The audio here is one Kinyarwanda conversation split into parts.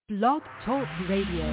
Blog Talk Radio.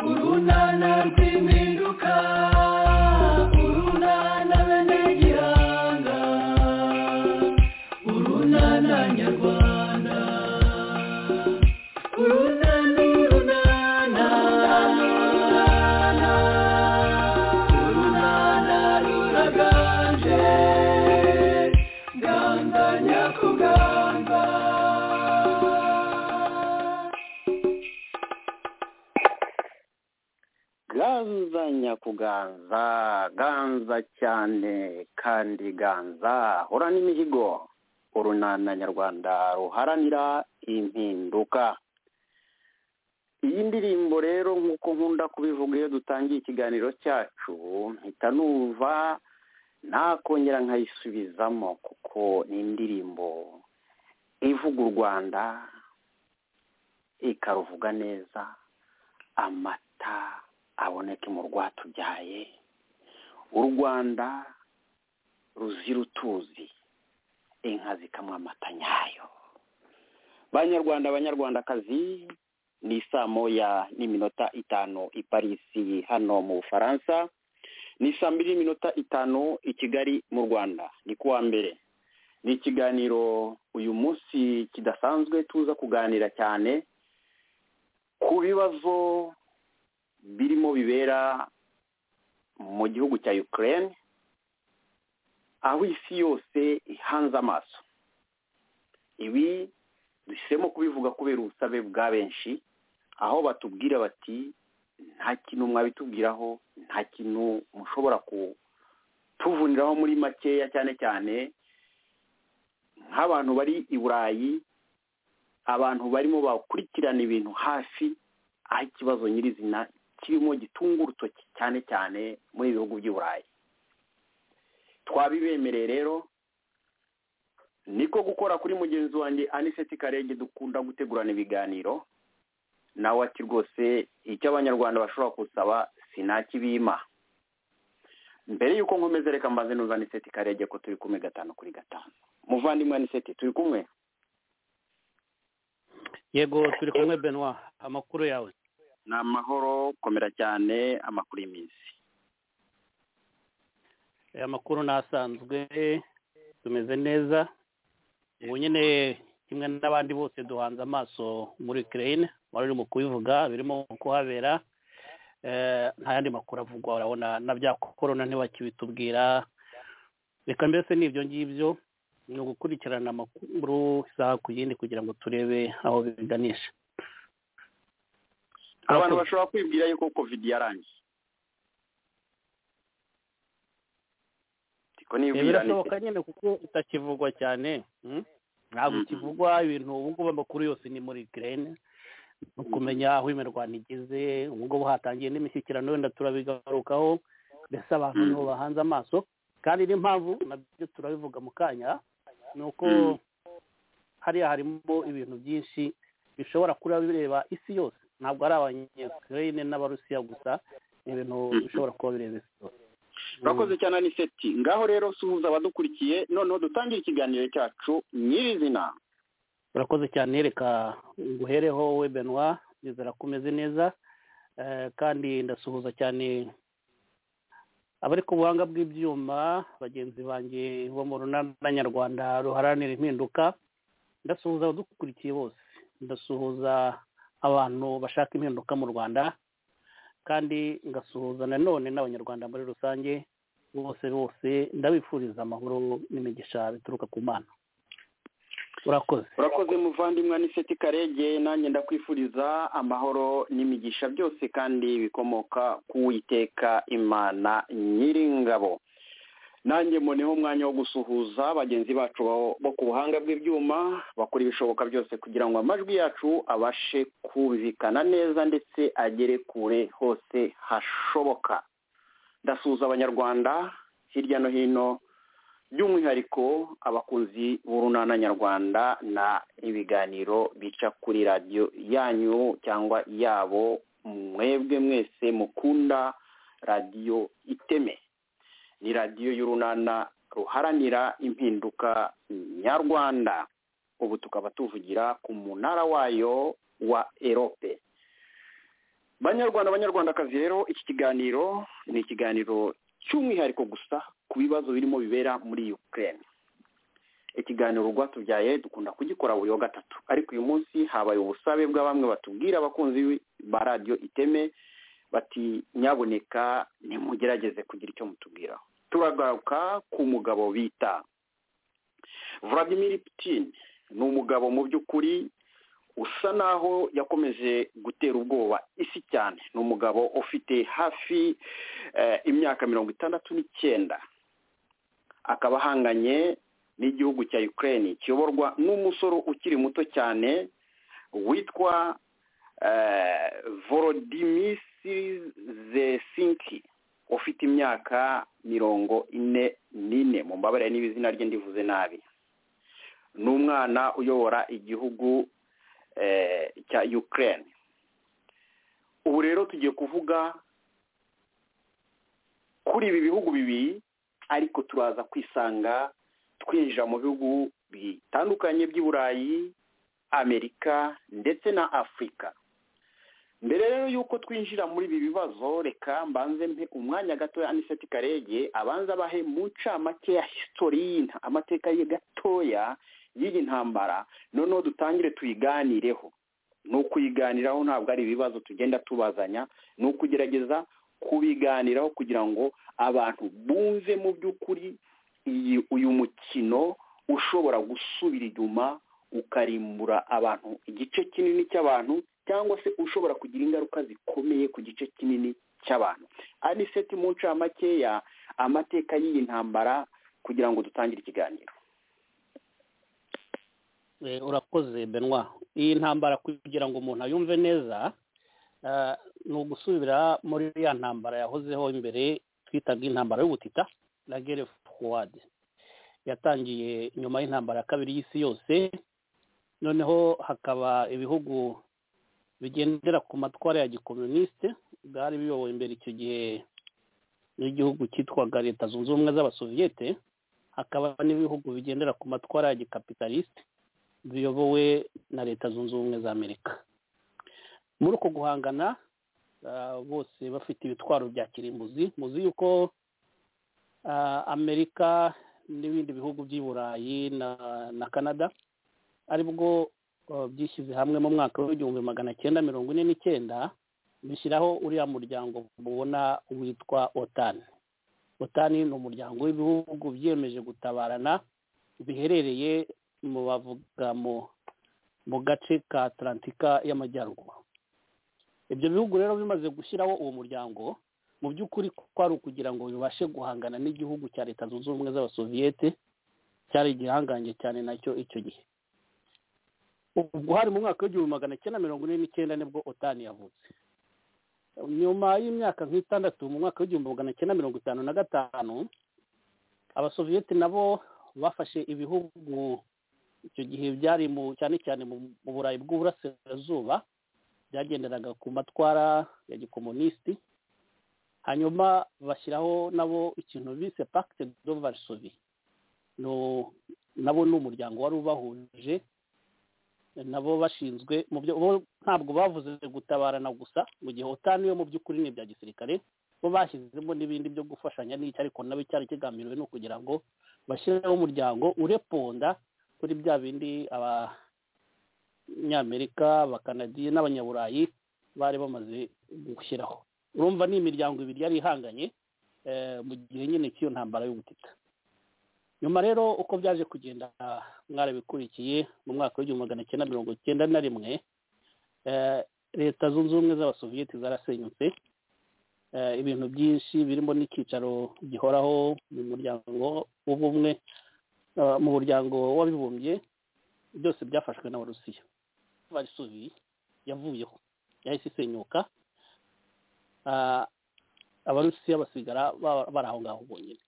Nana, nana, ganzanya kuganza ganza cyane kandi ganza hora n'imihigo urunana nyarwanda ruharanira impinduka iyi ndirimbo rero nk'uko nkunda kubivuga iyo dutangiye ikiganiro cyacu mpita numva nakongera nkayisubizamo kuko ni indirimbo ivuga u rwanda ikaruvuga neza amata aboneke mu rwatubyaye u rwanda ruzira utuzi inka zikamwa amata nyayo banyarwanda banyarwandakazi ni saa moya n'iminota itanu i parisi hano mu bufaransa ni saa mbiri n'iminota itanu i kigali mu rwanda ni kuwa mbere ni ikiganiro uyu munsi kidasanzwe tuza kuganira cyane ku bibazo birimo bibera mu gihugu cya ukraine aho isi yose ihanze amaso ibi duhisemo kubivuga kubera ubusabe bwa benshi aho batubwira bati nta kintu mwabitubwiraho nta kintu mushobora kutuvuniraho muri makeya cyane cyane nk'abantu bari i burayi abantu barimo bakurikirana ibintu hafi aho ikibazo nyirizina kirimo gitunga urutoki cyane cyane muri ibi bihugu by'i burayi twabibemereye rero niko gukora kuri mugenzi wanjye aniseti karenge dukunda gutegurana ibiganiro nawe ati rwose icyo abanyarwanda bashobora gusaba sinakibima mbere y'uko nkomeza reka mbanze nuza aniseti karenge ko turi kumwe gatanu kuri gatanu muvandimwe aniseti turi kumwe yego turi kumwe benwa amakuru yawe ni amahoro komera cyane amakuru y'iminsi amakuru ni asanzwe tumeze neza ubu nyine kimwe n'abandi bose duhanze amaso muri ukraine wari urimo kubivuga birimo kuhabera nta yandi makuru avugwa urabona na bya korona ntibakibitubwira reka mbese ni ibyo ngibyo ni ugukurikirana amakuru isaha ku yindi kugira ngo turebe aho biganisha abantu bashobora kwibwira yuko covid yarangiye birashoboka nyine kuko itakivugwa cyane ntabwo ikivugwa ibintu ubungubu amakuru yose ni muri girene no kumenya aho imirwano igeze ubungubu hatangiye n'imishyikirano wenda turabigarukaho mbese abantu nibo bahanze amaso kandi n'impamvu nabyo turabivuga mu kanya ni uko hariya harimo ibintu byinshi bishobora kuba bireba isi yose ntabwo ari abanyakirere n'abarusiya gusa ni ibintu bishobora kuba bireba isi yose urakoze cyane aniseti ngaho rero suhuza abadukurikiye noneho dutangire ikiganiro cyacu nyirizina urakoze cyane reka nguhereho we benwa nizera ko umeze neza kandi ndasuhuza cyane abari ku buhanga bw'ibyuma bagenzi banjye bo mu runana nyarwanda ruharanira impinduka ndasuhuza abadukurikiye bose ndasuhuza abantu bashaka impinduka mu rwanda kandi ngasuhuza nanone n'abanyarwanda muri rusange bose bose ndabifuriza amahoro n'imigisha bituruka ku mana urakoze urakoze muvandimwe aniseti karege nanjye ndakwifuriza amahoro n'imigisha byose kandi bikomoka ku witeka imana nyiringabo nanjye mboneho umwanya wo gusuhuza bagenzi bacu bo ku buhanga bw'ibyuma bakora ibishoboka byose kugira ngo amajwi yacu abashe kumvikana neza ndetse agere kure hose hashoboka ndasuhuza abanyarwanda hirya no hino by'umwihariko abakunzi b'urunana nyarwanda na ibiganiro bica kuri radiyo yanyu cyangwa yabo mwebwe mwese mukunda radiyo iteme ni radiyo y'urunana ruharanira impinduka nyarwanda ubu tukaba tuvugira ku munara wayo wa erope banyarwanda banyarwandakazi rero iki kiganiro ni ikiganiro cy'umwihariko gusa ku bibazo birimo bibera muri ukraine ikiganiro rwatubyaye dukunda kugikora buri wa gatatu ariko uyu munsi habaye ubusabe bwa bamwe batubwira abakunzi ba radiyo iteme bati nyaboneka ntimugerageze kugira icyo mutubwiraho turagaruka ku mugabo bita Vladimir Putin ni umugabo mu by'ukuri usa naho yakomeje gutera ubwoba isi cyane ni umugabo ufite hafi imyaka mirongo itandatu n'icyenda akaba ahanganye n'igihugu cya Ukraine kiyoborwa n'umusoro ukiri muto cyane witwa volodimisi zesinki ufite imyaka mirongo ine n'ine mu mbabare n'ibizina rye ndivuze nabi ni umwana uyobora igihugu cya Ukraine ubu rero tugiye kuvuga kuri ibi bihugu bibiri ariko turaza kwisanga twinjira mu bihugu bitandukanye by'i burayi amerika ndetse na afurika mbere rero y'uko twinjira muri ibi bibazo reka mbanze mpe umwanya gatoya aniseti karege abanza abahe mu ncamake ya hisitoriyina amateka ye gatoya y'iyi ntambara noneho dutangire tuyiganireho ni ukuyiganiraho ntabwo ari ibibazo tugenda tubazanya ni ukugerageza kubiganiraho kugira ngo abantu bumve mu by'ukuri uyu mukino ushobora gusubira inyuma ukarimbura abantu igice kinini cy'abantu cyangwa se ushobora kugira ingaruka zikomeye ku gice kinini cy'abantu aniseti mu ncamakeya amateka y'iyi ntambara kugira ngo dutangire ikiganiro urakoze benwa iyi ntambara kugira ngo umuntu ayumve neza ni ugusubira muri ya ntambara yahozeho imbere twitaga intambara y'ubutita na gere fuwadi yatangiye nyuma y'intambara ya kabiri y'isi yose noneho hakaba ibihugu bigendera ku matwara ya gikomunisite bwari biyobowe imbere icyo gihe n'igihugu cyitwaga leta zunze ubumwe z'abasoviyete hakaba n'ibihugu bigendera ku matwara ya gikapitalisite biyobowe na leta zunze ubumwe za amerika muri uko guhangana bose bafite ibitwaro bya kirimbuzi muzi yuko amerika n'ibindi bihugu by'i burayi na canada aribwo byishyize hamwe mu mwaka w'igihumbi magana cyenda mirongo ine n'icyenda bishyiraho uriya muryango mubona witwa otani otani ni umuryango w'ibihugu byiyemeje gutabarana biherereye mu bavuga mu gace ka atalantika y'amajyaruguru ibyo bihugu rero bimaze gushyiraho uwo muryango mu by'ukuri kwari ukugira ngo bibashe guhangana n'igihugu cya leta zunze ubumwe z'abasoviyete cyari igihangange cyane nacyo icyo gihe ubwo hari mu mwaka w'igihumbi magana cyenda mirongo ine n'icyenda nibwo otani yavutse nyuma y'imyaka nk'itandatu mu mwaka w'igihumbi magana cyenda mirongo itanu na gatanu abasoviyete nabo bafashe ibihugu icyo gihe byari mu cyane cyane mu burayi bw'uburasirazuba byagenderaga ku matwara ya gikomunisiti hanyuma bashyiraho nabo ikintu bise pakite do varisovi nabo ni umuryango wari ubahuje nabo bashinzwe mu byo ntabwo bavuze gutabarana gusa mu gihe utanu yo mu by'ukuri ni ibya gisirikare bo bashyizemo n'ibindi byo gufashanya n'icyo ariko nabo cyari kigambiriwe ni ukugira ngo bashyireho umuryango ureponda kuri bya bindi abanyamerika abakanadiye n'abanyaburayi bari bamaze gushyiraho urumva ni imiryango ibiri yari ihanganye mu gihe nyine cy'iyo ntambara y'ubutita nyuma rero uko byaje kugenda mwarabikurikiye mu mwaka w'igihumbi magana cyenda mirongo cyenda na rimwe leta zunze ubumwe z'abasoviyeti zarasenyutse ibintu byinshi birimo n'icyicaro gihoraho mu muryango w'ubumwe mu muryango w'abibumbye byose byafashwe n'abarusiya varisuvi yavuyeho yahise isenyuka abarusiya basigara bari aho ngaho bonyine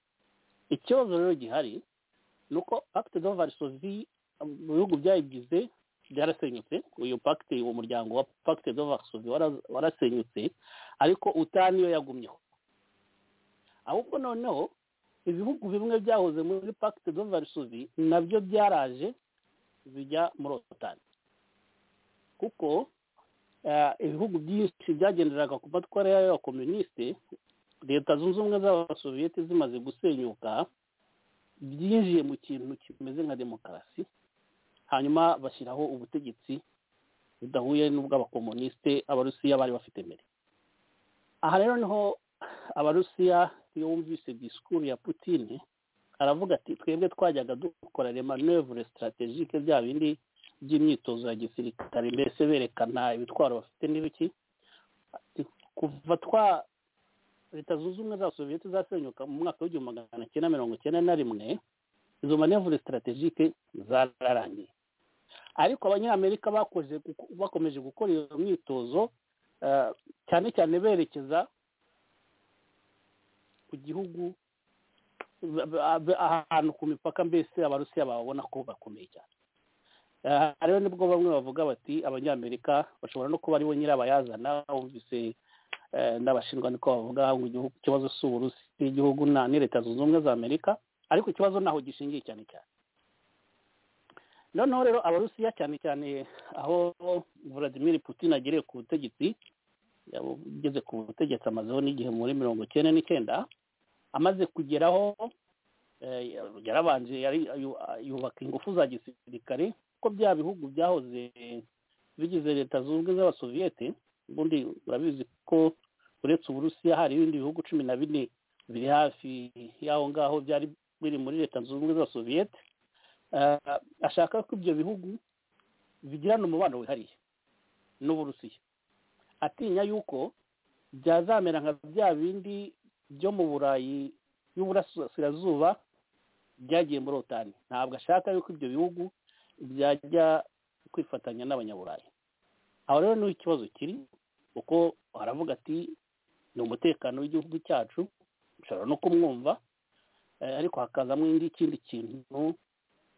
ikibazo rero gihari ni uko pakite do varisovi mu bihugu byayigize byarasenyutse uyu pakite uwo muryango wa pakite do varisovi warasenyutse ariko utani yo yagumyeho ahubwo noneho ibihugu bimwe byahoze muri pakite do varisovi nabyo byaraje bijya muri otani kuko ibihugu byinshi byagenderaga ku matwara y'abakomunisite leta zunze ubumwe z'abasoviyete zimaze gusenyuka byinjiye mu kintu kimeze nka demokarasi hanyuma bashyiraho ubutegetsi budahuye n'ubw'abakomunisite abarusiya bari bafite mbere aha rero niho abarusiya iyo wumvise disikuru ya putine aravuga ati twebwe twajyaga dukora remanevure sitaratejike bya bindi by'imyitozo ya gisirikare mbese berekana ibitwaro bafite n'ibiki kuva twa leta zunze ubumwe za sosiyete zasenyuka mu mwaka w'igihumbi magana cyenda mirongo icyenda na rimwe izo manevure sitaratejike zararangiye ariko abanyamerika bakoze bakomeje gukora iyo myitozo cyane cyane berekeza ku gihugu ahantu ku mipaka mbese abarusiya bababona ko bakomeye cyane rero nibwo bamwe bavuga bati abanyamerika bashobora no kuba aribo nyirabayazana wumvise n'abashinjwa niko bavuga ngo igihugu ikibazo si uburusi igihugu ni leta zunze ubumwe za amerika ariko ikibazo ntaho gishingiye cyane cyane noneho rero abarusiya cyane cyane aho Vladimir Putin agiriye ku butegetsi ugeze ku butegetsi amazeho n'igihe muri mirongo icyenda n'icyenda amaze kugeraho yarabanje yubaka ingufu za gisirikare kuko bya bihugu byahoze bigize leta zunze z'abasoviyete ubundi urabizi ko uretse uburusiya hari ibindi bihugu cumi na bine biri hafi y'aho ngaho byari biri muri leta zunze ubumwe z'abasoviyete ashaka ko ibyo bihugu bigirana umubano wihariye n'uburusiya atinya yuko byazamera nka bya bindi byo mu burayi y'uburasirazuba byagiye muri otani ntabwo ashaka yuko ibyo bihugu byajya kwifatanya n'abanyaburayi aho rero niho ikibazo kiri kuko aravuga ati ni umutekano w'igihugu cyacu ushobora no kumwumva ariko hakazamo ikindi kintu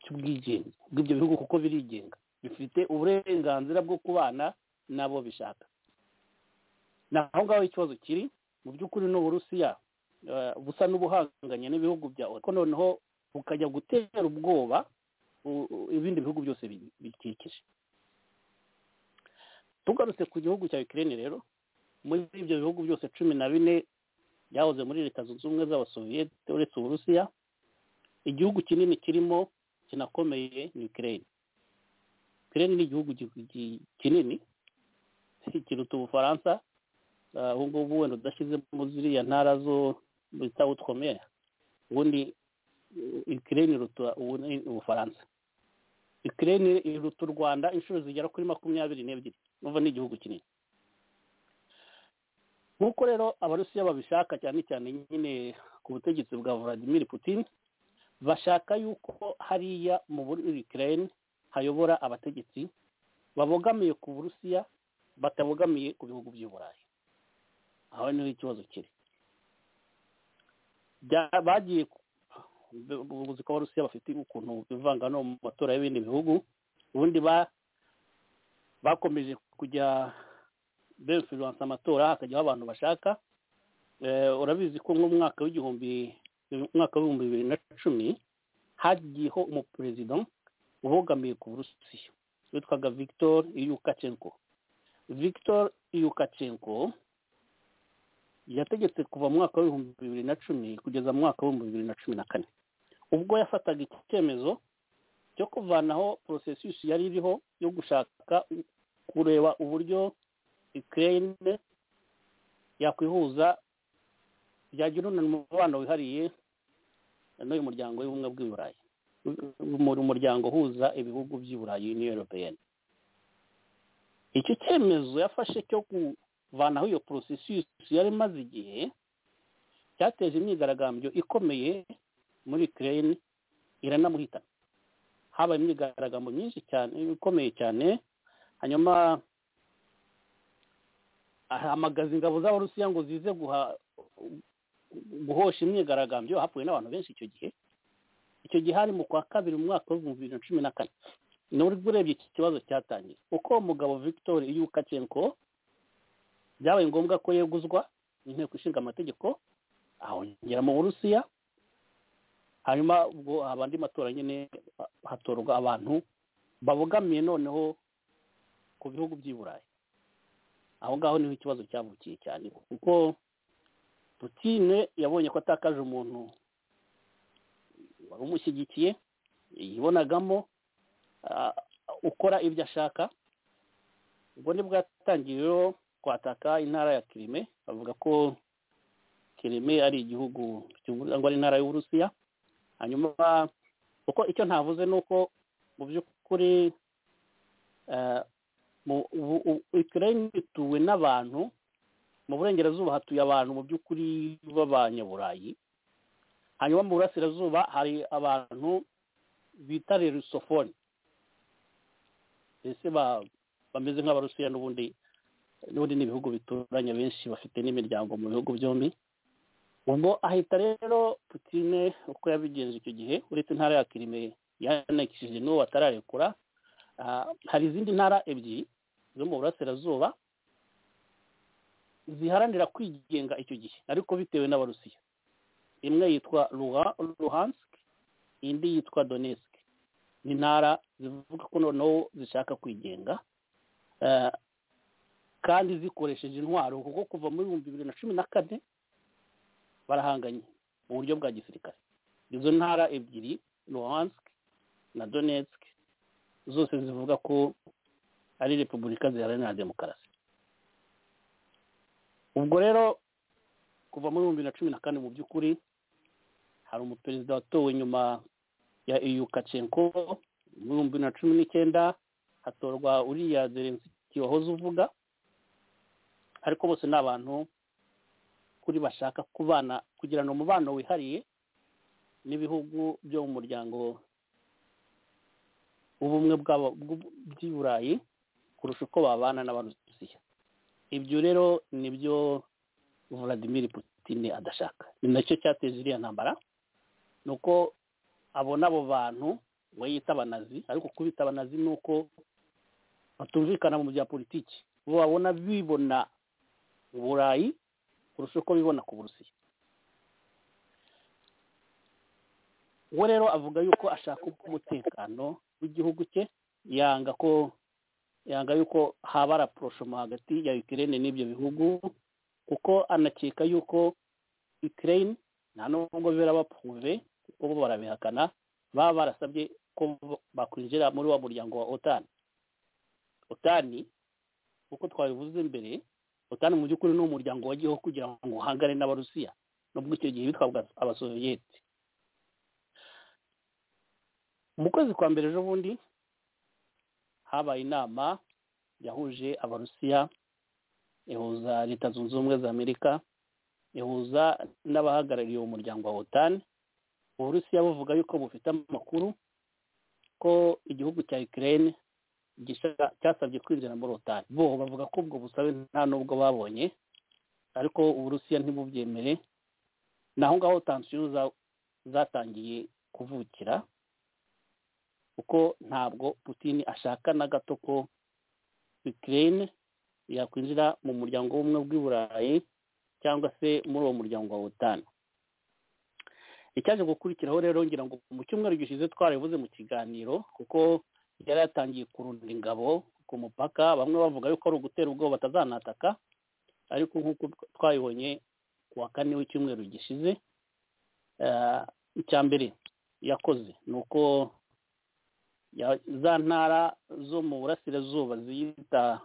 cy'ubwigenge bw'ibyo bihugu kuko birigenga bifite uburenganzira bwo kubana n'abo bishaka naho ngaho ikibazo kiri mu by'ukuri ni uburusiya busa n'ubuhanganye n'ibihugu bya ariko noneho bukajya gutera ubwoba ibindi bihugu byose bikikije tugarutse ku gihugu cya Ukraine rero muri ibyo bihugu byose cumi na bine byahoze muri leta zunze ubumwe z'abasoviyete uretse uburusiya igihugu kinini kirimo kinakomeye ni Ukraine Ukraine ni igihugu kinini kiruta ubufaransa ubu ngubu wenda udashyize mu ziriya ntara zo bita utwomere ubundi Ukraine iruta ubufaransa Ukraine iruta u Rwanda inshuro zigera kuri makumyabiri n'ebyiri n'uva ni igihugu kinini nk'uko rero abarusiya babishaka cyane cyane nyine ku butegetsi bwa Vladimir Putin bashaka yuko hariya mu Ukraine hayobora abategetsi babogamiye ku burusiya batabogamiye ku bihugu by'uburayi aho niho ikibazo kiri bagiye ubuvuzi ko abarusiya bafite ukuntu bivanga no mu matora y'ibindi bihugu ubundi bakomeje kujya befuransa amatora hakajyaho abantu bashaka urabizi ko nk'umwaka w'igihumbi umwaka w'ibihumbi bibiri na cumi hagiyeho umuperezida ubogamiye ku burusiya witwaga victor yukacenko victor yukacenko yategetse kuva mu mwaka w'ibihumbi bibiri na cumi kugeza mu mwaka w'ibihumbi bibiri na cumi na kane ubwo yafataga icyemezo cyo kuvanaho porosesisi yari iriho yo gushaka kureba uburyo ukraine yakwihuza byagira umubano wihariye n'uyu muryango w'ubumwe bw'iburayi umuryango uhuza ibihugu by'iburayi niyo europeyeni icyo cyemezo yafashe cyo kuvanaho iyo porosesisi yari imaze igihe cyateje imyigaragambyo ikomeye muri kireyini iranamuhitana habaye imyigaragambyo myinshi cyane ikomeye cyane hanyuma ahamagaza ingabo z'abarusiya ngo zize guha guhosha imyigaragambyo hapfuye n'abantu benshi icyo gihe icyo gihe hari mu kwa kabiri mu mwaka w'ibihumbi bibiri na cumi na kane nubwo urebye iki kibazo cyatangiye uko umugabo victor yukacenko byabaye ngombwa ko yeguzwa inteko ishinga amategeko ahongera mu burusiya hanyuma ubwo haba andi matora nyine hatorwa abantu babogamiye noneho ku bihugu by'i burayi aho ngaho niho ikibazo cyavukiye cyane kuko Putine yabonye ko atakaje umuntu wari umushyigikiye yibonagamo ukora ibyo ashaka ubwo nibwo yatangiye rero kwataka intara ya kirime bavuga ko kirime ari igihugu cyangwa ari intara y'uburusiya hanyuma kuko icyo ntavuze ni uko mu by'ukuri ikirere ituwe n'abantu mu burengerazuba hatuye abantu mu by'ukuri b'abanyaburayi hanyuma mu burasirazuba hari abantu bita rusofone mbese bameze nk'abarusiya n'ubundi n'ubundi ni ibihugu bituranye benshi bafite n'imiryango mu bihugu byombi ngo ahita rero putine uko yabigenje icyo gihe uretse intara ya kirime yanakishije n'uwo batararekura hari izindi ntara ebyiri zo mu burasirazuba ziharanira kwigenga icyo gihe ariko bitewe n'abarusiya imwe yitwa ruhanski indi yitwa donetsk ni intara zivuga ko noneho zishaka kwigenga kandi zikoresheje intwaro kuko kuva muri ibihumbi bibiri na cumi na kane barahanganye mu buryo bwa gisirikare izo ntara ebyiri ruhansk na donetsk zose zivuga ko ari repubulika ziharanira demokarasi ubwo rero kuva muri bibiri na cumi na kane mu by'ukuri hari umuperezida watowe nyuma ya EU kacenko muri bibiri na cumi n'icyenda hatorwa uriya zerenski wahoze uvuga ariko bose ni abantu kuri bashaka kubana kugirana umubano wihariye n'ibihugu byo mu muryango ubumwe by'i burayi kurusha uko babana n'abarusiya ibyo rero nibyo Vladimir Putin adashaka ni nacyo cyateje iriya ntambara ni uko abona abo bantu we yita abanazi ariko kubita abanazi ni uko batumvikana mu bya politiki bo babona bibona uburayi kurusha uko bibona ku burusiya we rero avuga yuko ashaka umutekano w'igihugu cye yanga ko yanga yuko haba raporoshoma hagati ya Ukraine n'ibyo bihugu kuko anakeka yuko Ukraine nta nubwo bibera bapfuve kuko bo barabihakana baba barasabye ko bakwinjira muri wa muryango wa otani otani uko twabivuze mbere otani mu by'ukuri ni umuryango wagiyeho kugira ngo uhangane n'abarusiya nubwo icyo gihe bitwaga abasoviyeti mu kwezi kwa mbere ejo bundi habaye inama yahuje abarusiya ihuza leta zunze ubumwe za amerika ihuza n'abahagarariye uwo muryango wa otani uburusiya buvuga yuko bufite amakuru ko igihugu cya ikirere cyasabye kwinjira muri otani bo bavuga ko ubwo busabe nta n'ubwo babonye ariko uburusiya ntibubyemere naho ngaho tansiyo zatangiye kuvukira kuko ntabwo putini ashaka na gato ko ikirere yakwinjira mu muryango w'ubumwe bw'iburayi cyangwa se muri uwo muryango wa otani icyaje gukurikiraho rero ngira ngo mu cyumweru gishize twarabivuze mu kiganiro kuko yari yatangiye kurunda ingabo ku mupaka bamwe bavuga yuko ari ugutera ubwoba batazanataka ariko nk'uko twabibonye ku wa kane w'icyumweru gishize icya mbere yakoze ni uko za ntara zo mu burasirazuba ziyita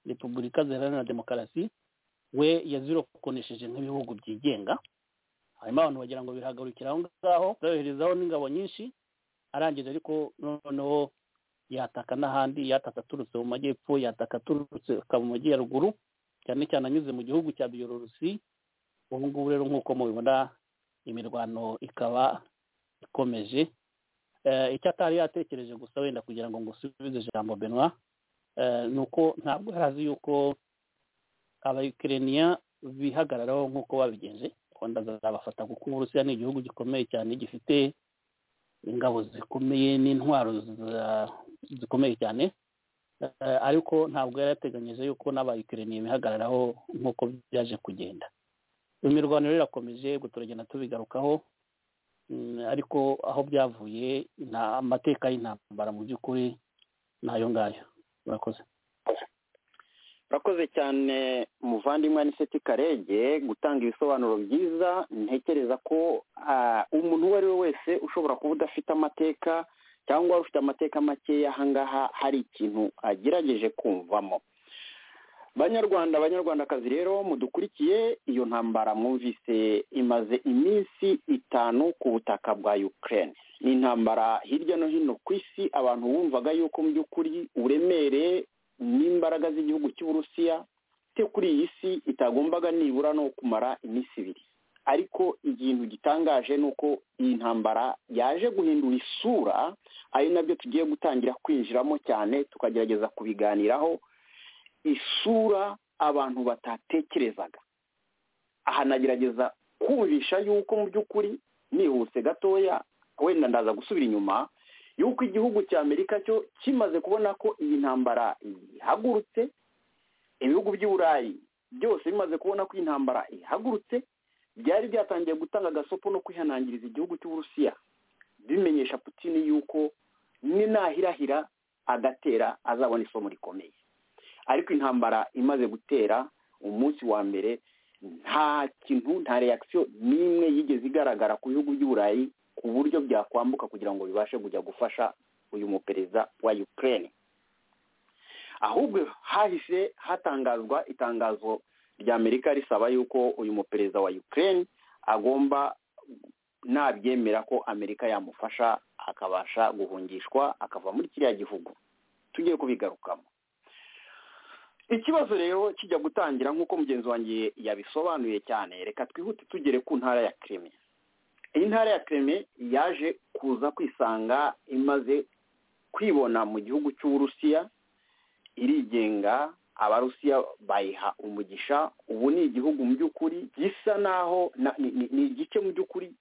repubulika ziharanira demokarasi we yazirokonesheje nk'ibihugu byigenga hanyuma abantu bagira ngo birahagarukira aho ngaho bayoherezaho n'ingabo nyinshi arangije ariko noneho yataka n'ahandi yataka aturutse mu majyepfo yataka aturutse akaba mu majyaruguru cyane cyane anyuze mu gihugu cya biyorurusi ubu ngubu rero nk'uko mubibona imirwano ikaba ikomeje icyo atari yatekereje gusa wenda kugira ngo ngusubize ijambo benwa ni uko ntabwo yari azi yuko abayikiriniya bihagararaho nk'uko babigenje rwanda zazabafata kuko uburusiya ni igihugu gikomeye cyane gifite ingabo zikomeye n'intwaro zikomeye cyane ariko ntabwo yari yateganyije yuko n'abayikiriniya bihagararaho nk'uko byaje kugenda imirwano rero irakomeje turagenda tubigarukaho ariko aho byavuye amateka y'intambara mu by'ukuri nayo ngayo murakoze urakoze cyane muvandimwe aniseti karege gutanga ibisobanuro byiza ntekereza ko umuntu uwo ari we wese ushobora kuba udafite amateka cyangwa ufite amateka makeya ahangaha hari ikintu agerageje kumvamo banyarwanda banyarwandakazi rero mudukurikiye iyo ntambara mwumvise imaze iminsi itanu ku butaka bwa ukraine ni intambara hirya no hino ku isi abantu bumvaga yuko mu by'ukuri uburemere n'imbaraga z'igihugu cy'uburusiya cyo kuri iyi si itagombaga nibura no kumara iminsi ibiri ariko ikintu gitangaje ni uko iyi ntambara yaje guhindura isura ari nabyo tugiye gutangira kwinjiramo cyane tukagerageza kubiganiraho isura abantu batatekerezaga aha nagerageza kumvisha yuko mu by'ukuri nihuse gatoya wenda ndaza gusubira inyuma yuko igihugu cya amerika cyo kimaze kubona ko iyi ntambara ihagurutse ibihugu by'uburayi byose bimaze kubona ko iyi ntambara ihagurutse byari byatangiye gutanga agasopo no kwihanangiriza igihugu cy'uburusiya bimenyesha Putini yuko ninahirahira agatera azabona isomo rikomeye ariko intambara imaze gutera umunsi wa mbere nta kintu nta reakisiyo n'imwe yigeze igaragara ku bihugu by'uburayi ku buryo byakwambuka kugira ngo bibashe kujya gufasha uyu muperezida wa Ukraine ahubwo hahise hatangazwa itangazo rya amerika risaba yuko uyu muperezida wa Ukraine agomba nabyemera ko amerika yamufasha akabasha guhungishwa akava muri kiriya gihugu tugiye kubigarukamo ikibazo rero kijya gutangira nk'uko mugenzi wanjye yabisobanuye cyane reka twihute tugere ku ntara ya kireme iyi ntara ya kireme yaje kuza kwisanga imaze kwibona mu gihugu cy'uburusiya irigenga abarusiya bayiha umugisha ubu ni igihugu mu by'ukuri gisa naho ni igice mu by'ukuri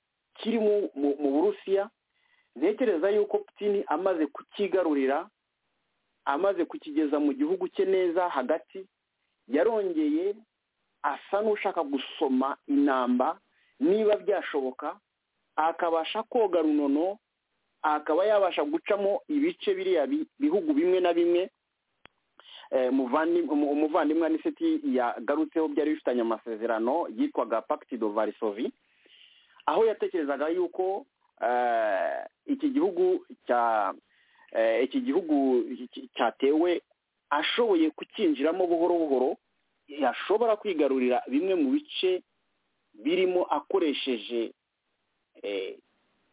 kiri mu burusiya ntekereza yuko putini amaze kukigarurira amaze kukigeza mu gihugu cye neza hagati yarongeye asa n'ushaka gusoma inamba niba byashoboka akabasha koga runono akaba yabasha gucamo ibice biriya bihugu bimwe na bimwe umuvandimwe aniseti yagarutseho byari bifitanye amasezerano yitwaga do varisovi aho yatekerezaga yuko iki gihugu cya iki gihugu cyatewe ashoboye kucyinjiramo buhoro buhoro yashobora kwigarurira bimwe mu bice birimo akoresheje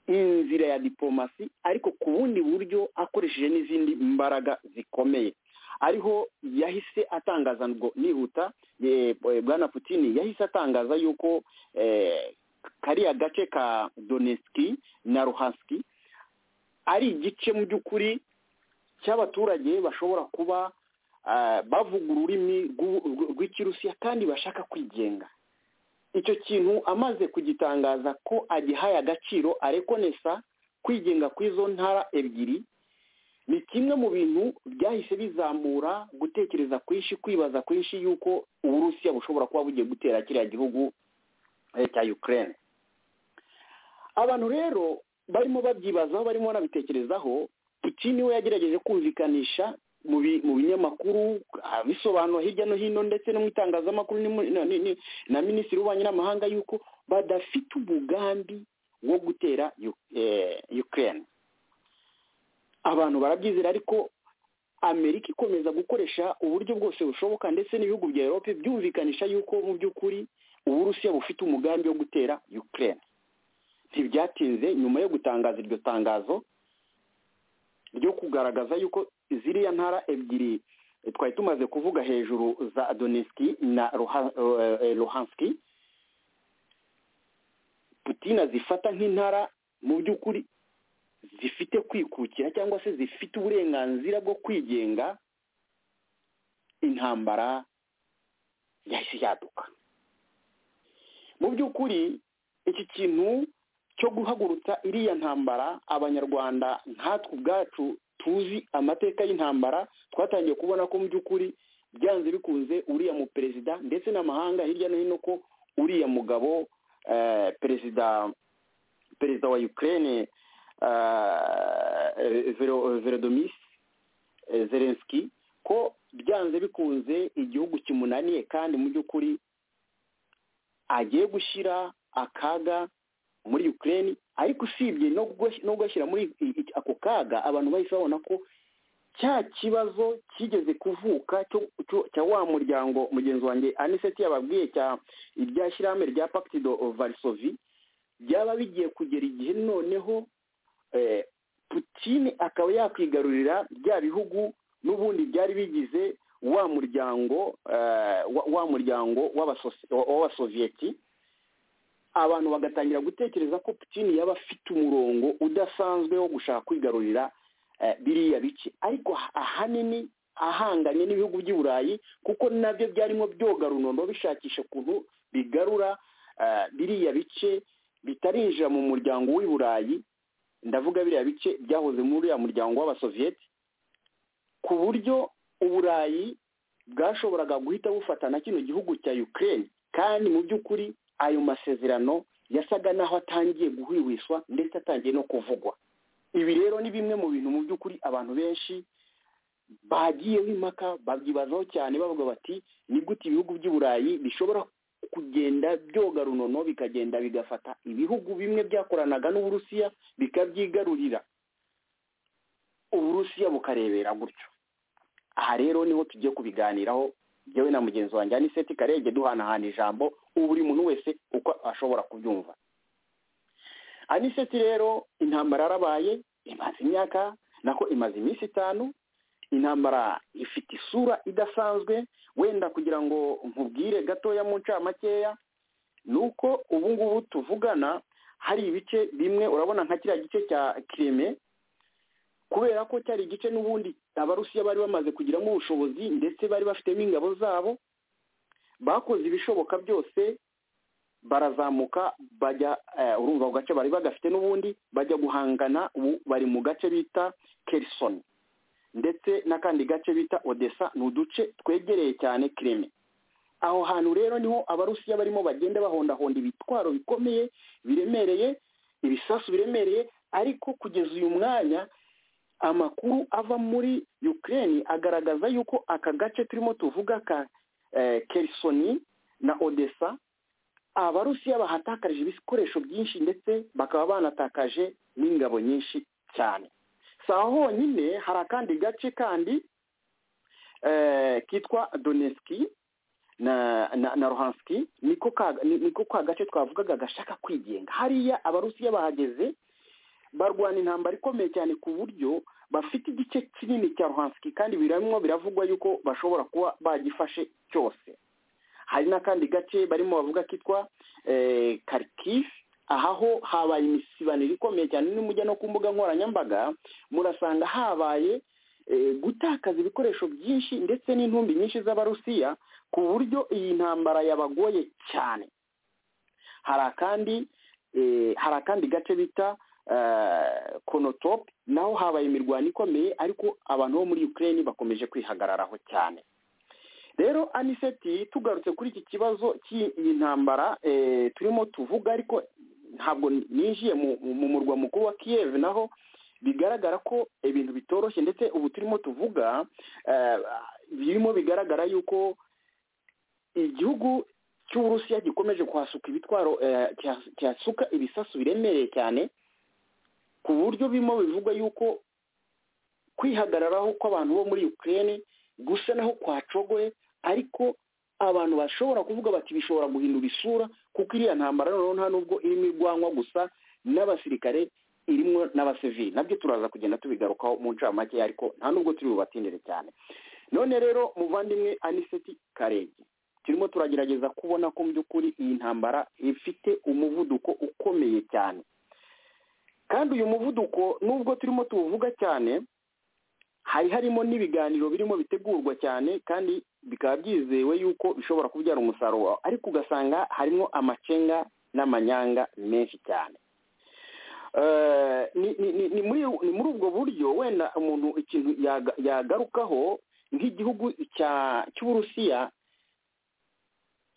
inzira ya diplomasi ariko ku bundi buryo akoresheje n'izindi mbaraga zikomeye ariho yahise atangaza ngo nihuta bwana Putini yahise atangaza yuko kariya gace ka donetsiki na ruhansiki ari igice mu by'ukuri cy'abaturage bashobora kuba bavuga ururimi rw'ikirusiya kandi bashaka kwigenga icyo kintu amaze kugitangaza ko agihaye agaciro arekonesa kwigenga kw'izo ntara ebyiri ni kimwe mu bintu byahise bizamura gutekereza kwinshi kwibaza kwinshi yuko uburusiya bushobora kuba bugiye gutera kiriya gihugu cya Ukraine abantu rero barimo babyibazaho barimo banabitekerezaho Putin we yagerageje kumvikanisha mu binyamakuru abisobanura hirya no hino ndetse no mu itangazamakuru na minisitiri w'ububanyi n'amahanga yuko badafite umugambi wo gutera Ukraine abantu barabyizera ariko amerika ikomeza gukoresha uburyo bwose bushoboka ndetse n'ibihugu bya erope byumvikanisha yuko mu by'ukuri uburusiya bufite umugambi wo gutera Ukraine ntibyatinze nyuma yo gutangaza iryo tangazo ryo kugaragaza yuko ziriya ntara ebyiri twari tumaze kuvuga hejuru za donetsiki na ruhansiki putina zifata nk'intara mu by'ukuri zifite kwikukira cyangwa se zifite uburenganzira bwo kwigenga intambara yahise yaduka mu by'ukuri iki kintu cyo guhagurutsa iriya ntambara abanyarwanda nkatwe ubwacu tuzi amateka y'intambara twatangiye kubona ko mu by'ukuri byanze bikunze uriya mu perezida ndetse n'amahanga hirya no hino ko uriya mugabo perezida perezida wa Ukraine verodomisi zelenski ko byanze bikunze igihugu kimunaniye kandi mu by'ukuri agiye gushyira akaga muri Ukraine ariko usibye no kugashyira muri ako kaga abantu bahise babona ko cya kibazo kigeze kuvuka cya wa muryango mugenzi wanjye aniseti yababwiye cya irya shyirahamwe rya pactido varisovi byaba bigiye kugera igihe noneho putine akaba yakwigarurira bya bihugu n'ubundi byari bigize wa muryango wa muryango w'abasoviyeti abantu bagatangira gutekereza ko putine yaba afite umurongo udasanzwe wo gushaka kwigarurira biriya bice ariko ahanini ahanganye n'ibihugu by'i burayi kuko nabyo byarimo byoga runondo bishakisha ukuntu bigarura biriya bice bitarinjira mu muryango w'i burayi ndavuga biriya bice byahoze muri uriya muryango w'abasoviyeti ku buryo uburayi bwashoboraga guhita bufata na kino gihugu cya ukraine kandi mu by'ukuri ayo masezerano yasaga n'aho atangiye guhwihwiswa ndetse atangiye no kuvugwa ibi rero ni bimwe mu bintu mu by'ukuri abantu benshi bagiyeho impaka babyibazaho cyane bavuga bati ni gute ibihugu by'i burayi bishobora kugenda byoga runono bikagenda bigafata ibihugu bimwe byakoranaga n'uburusiya bikabyigarurira uburusiya bukarebera gutyo aha rero niho tugiye kubiganiraho yewe na mugenzi wanjye aniseti karenge duhanahana ijambo ubu buri muntu wese uko ashobora kubyumva aniseti rero intambara yarabaye imaze imyaka nako imaze iminsi itanu intambara ifite isura idasanzwe wenda kugira ngo nkubwire gatoya mu ncamakeya ni uko ubu ngubu tuvugana hari ibice bimwe urabona nka kiriya gice cya kireme kubera ko cyari igice n'ubundi abarusiya bari bamaze kugiramo ubushobozi ndetse bari bafitemo ingabo zabo bakoze ibishoboka byose barazamuka bajya urumva ku gace bari bagafite n'ubundi bajya guhangana ubu bari mu gace bita kerisoni ndetse n'akandi gace bita odessa ni uduce twegereye cyane kireme aho hantu rero niho abarusiya barimo bagenda bahondahonda ibitwaro bikomeye biremereye ibisasu biremereye ariko kugeza uyu mwanya amakuru ava muri ukraine agaragaza yuko aka gace turimo tuvuga ka kerisoni na odessa abarusiya bahatakarije ibikoresho byinshi ndetse bakaba banatakaje n'ingabo nyinshi cyane si aho honyine hari akandi gace kandi kitwa doneski na rohansiki niko ka gace twavugaga gashaka kwigenga hariya abarusiya bahageze barwana intambara ikomeye cyane ku buryo bafite igice kinini cya rohansiki kandi biramwo biravugwa yuko bashobora kuba bagifashe cyose hari n'akandi gace barimo bavuga kitwa karikifi ahaho habaye imisibaniro ikomeye cyane n'umujya no ku mbuga nkoranyambaga murasanga habaye gutakaza ibikoresho byinshi ndetse n'intumbi nyinshi z'abarusiya ku buryo iyi ntambara yabagoye cyane hari akandi hari akandi gace bita konotopu naho habaye imirwano ikomeye ariko abantu bo muri ukraine bakomeje kwihagararaho cyane rero aniseti tugarutse kuri iki kibazo cy'iyi ntambara turimo tuvuga ariko ntabwo ninjiye mu murwa mukuru wa kiyev naho bigaragara ko ibintu bitoroshye ndetse ubu turimo tuvuga birimo bigaragara yuko igihugu cy'uburusiya gikomeje kuhasuka ibitwaro cyasuka ibisasu biremereye cyane ku buryo birimo bivugwa yuko kwihagararaho kw'abantu bo muri ukraine gusa naho kwacogoye ariko abantu bashobora kuvuga bati bishobora guhindura isura kuko iriya ntambara noneho nta nubwo irimo irwanwa gusa n'abasirikare irimo n'abasivili nabyo turaza kugenda tubigarukaho mu ncamake ariko nta nubwo turi bubatindire cyane none rero muvandimwe aniseti karege turimo turagerageza kubona ko mu by'ukuri iyi ntambara ifite umuvuduko ukomeye cyane kandi uyu muvuduko nubwo turimo tuwuvuga cyane hari harimo n'ibiganiro birimo bitegurwa cyane kandi bikaba byizewe yuko bishobora kubyara umusaruro wawe ariko ugasanga harimo amacenga n'amanyanga menshi cyane ni muri ubwo buryo wenda umuntu ikintu yagarukaho nk'igihugu cy'uburusiya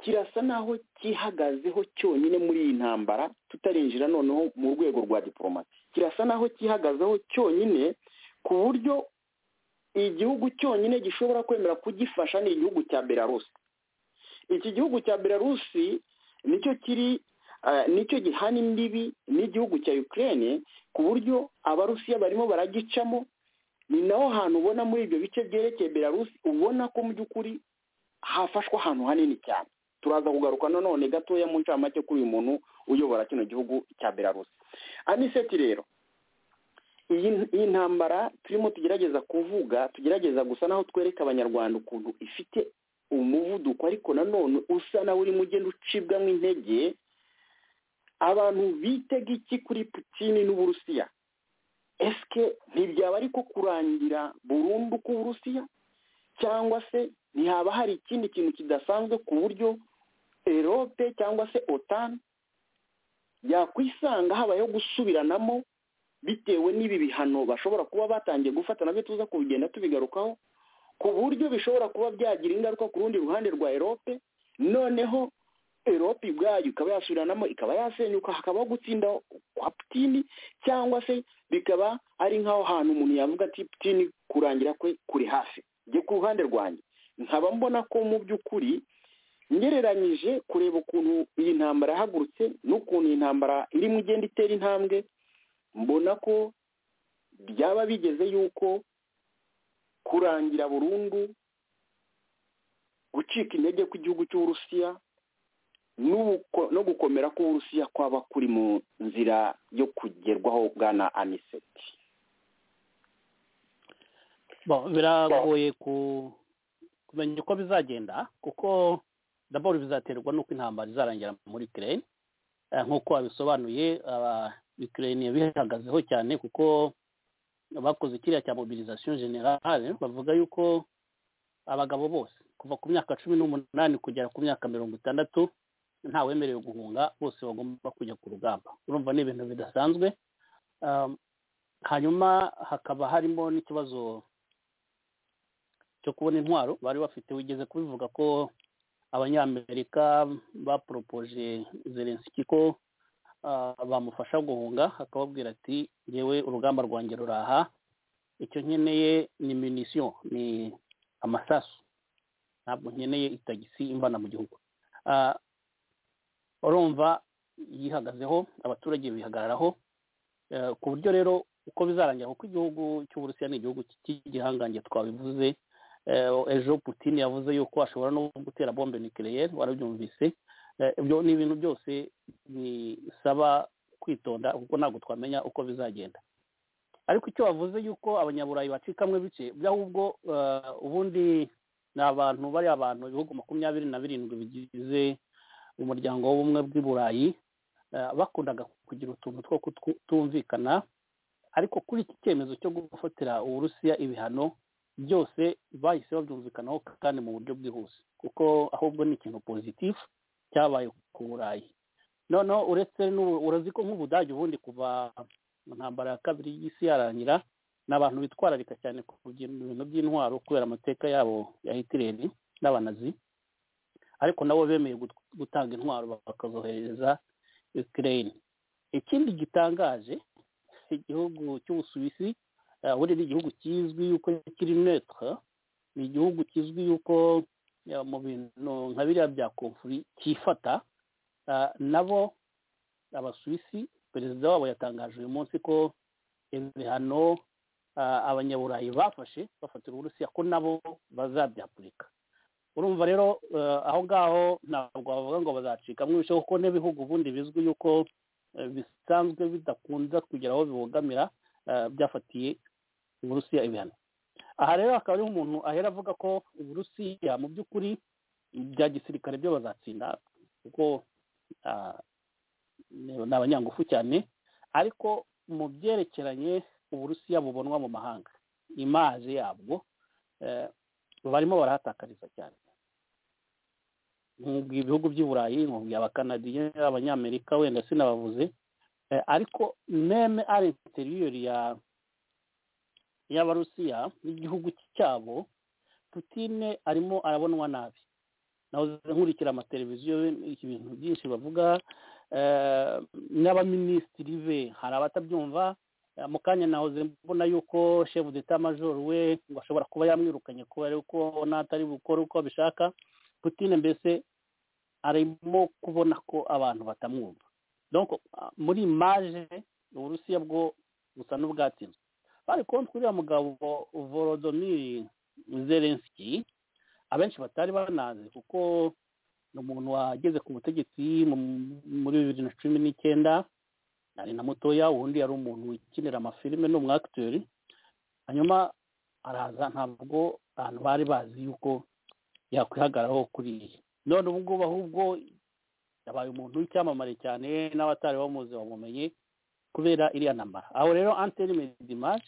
kirasa naho cyihagazeho cyonyine muri iyi ntambara tutarinjira noneho mu rwego rwa diporomasi kirasa naho cyihagazeho cyonyine ku buryo igihugu cyonyine gishobora kwemera kugifasha ni igihugu cya belarusi iki gihugu cya belarusi nicyo kiri nicyo gihana imbibi n'igihugu cya ukraine ku buryo abarusiya barimo baragicamo ni naho hantu ubona muri ibyo bice byerekeye belarusi ubona ko mu by'ukuri hafashwe ahantu hanini cyane turaza kugaruka nanone gatoya mu ncamake kuri uyu muntu uyobora kino gihugu cya belarusi aniseti rero iyi ntambara turimo tugerageza kuvuga tugerageza gusa naho twereka abanyarwanda ukuntu ifite umuvuduko ariko nanone usa nawe urimo ugenda ucibwamo intege abantu bitega iki kuri putini n'uburusiya esike ntibyaba ariko kurangira burundu k'uburusiya cyangwa se ntihaba hari ikindi kintu kidasanzwe ku buryo erope cyangwa se otani yakwisanga habayeho gusubiranamo bitewe n'ibi bihano bashobora kuba batangiye gufata nabyo tuza kubigenda tubigarukaho ku buryo bishobora kuba byagira ingaruka ku rundi ruhande rwa erope noneho erope ubwayo ikaba yasubiranamo ikaba yasenyuka hakabaho gutsinda kwa putini cyangwa se bikaba ari nk'aho hantu umuntu yavuga ati putini kurangira kwe kuri hafi njye ku ruhande rwanjye nkaba mbona ko mu by'ukuri ngereranyije kureba ukuntu iyi ntambara yahagurutse n'ukuntu iyi ntambara irimo igenda itera intambwe mbona ko byaba bigeze yuko kurangira burundu gucika intege kw'igihugu cy'uburusiya no gukomera k'uburusiya kwaba kuri mu nzira yo kugerwaho bwana aniseti biragoye kumenya uko bizagenda kuko daboro bizaterwa n'uko intambara izarangira muri ukraine nk'uko babisobanuye ukraine bihagazeho cyane kuko bakoze kiriya cya mobilisation generale bavuga yuko abagabo bose kuva ku myaka cumi n'umunani kugera ku myaka mirongo itandatu ntawemerewe guhunga bose bagomba kujya ku rugamba urumva ni ibintu bidasanzwe hanyuma hakaba harimo n'ikibazo cyo kubona intwaro bari bafite wigeze kubivuga ko abanyamerika baporopoje zelenski ko bamufasha guhunga akababwira ati yewe urugamba rwanjye ruraha icyo nkeneye ni minisiyo ni amasasu ntabwo nkeneye itagisi imvana mu gihugu urumva yihagazeho abaturage bihagararaho ku buryo rero uko bizarangira kuko igihugu cy'uburusiya ni igihugu cy'igihangange twabivuze ejo putini yavuze yuko ashobora no gutera bombe nikireyeri warabyumvise ibyo ni ibintu byose bisaba kwitonda kuko ntabwo twamenya uko bizagenda ariko icyo bavuze yuko abanyaburayi bacikamwe bice by'ahubwo ubundi ni abantu bari abantu ibihugu makumyabiri na birindwi bigize umuryango w'ubumwe bw'i burayi bakundaga kugira utuntu two kutumvikana ariko kuri iki cyemezo cyo gufatira uburusiya ibihano byose bahise babyumvikanaho kandi mu buryo bwihuse kuko ahubwo ni ikintu pozitifu cyabaye ku burayi noneho uretse urazi ko nk'ubudage ubundi kuva mu ntambara ya kabiri y'isi yarangira ni abantu bitwararika cyane ku bintu by'intwaro kubera amateka yabo ya hitireri n'abanazi ariko nabo bemeye gutanga intwaro bakazohereza ikirere ikindi gitangaje igihugu cy'ubusuwisi buri ni igihugu kizwi yuko kiri metero ni igihugu kizwi yuko mu bintu nka biriya bya komfuri cyifata nabo abasuwisi perezida wabo yatangaje uyu munsi ko ibihano abanyaburayi bafashe bafatira uburusiya ko nabo bazabyapurika urumva rero aho ngaho ntabwo bavuga ngo bazacikamo ibice kuko n'ibihugu ubundi bizwi yuko bisanzwe bidakunda kugera aho bibogamira byafatiye uburusiya ibihano aha rero akaba ari umuntu ahera avuga ko uburusiya mu by'ukuri bya gisirikare byo bazatsinda kuko ni abanyangufu cyane ariko mu byerekeranye uburusiya bubonwa mu mahanga imaje yabwo barimo barahatakariza cyane nk'ubwo ibihugu by'i burayi nk'ubwo abakanadiye abanyamerika wenda sinabavuze ariko meme ari interiyeri ya y'abarusiya n'igihugu cyabo putine arimo arabonwa nabi nahoze nkurikira amateleviziyo ibintu byinshi bavuga n'abaminisitiri be hari abatabyumva mu kanya nahoze mbona yuko shefu d'etat majoro we ngo ashobora kuba yamwirukanye kubera yuko natari bukore uko abishaka putine mbese arimo kubona ko abantu batamwumva muri imaje uburusiya bwo busa n'ubwatsinzwe bari kubona uriya mugabo vorodomiri zelenski abenshi batari banazi kuko ni umuntu wageze ku butegetsi muri bibiri na cumi n'icyenda ari na mutoya ubundi yari umuntu wikinira amafilime ni umwakiteri hanyuma araza ntabwo abantu bari bazi yuko yakwihagararaho kuri iyi none ubu ngubu ahubwo yabaye umuntu w'icyamamare cyane n'abatari bamuzi bamumenye kubera iriya nambara aho rero anteni medimari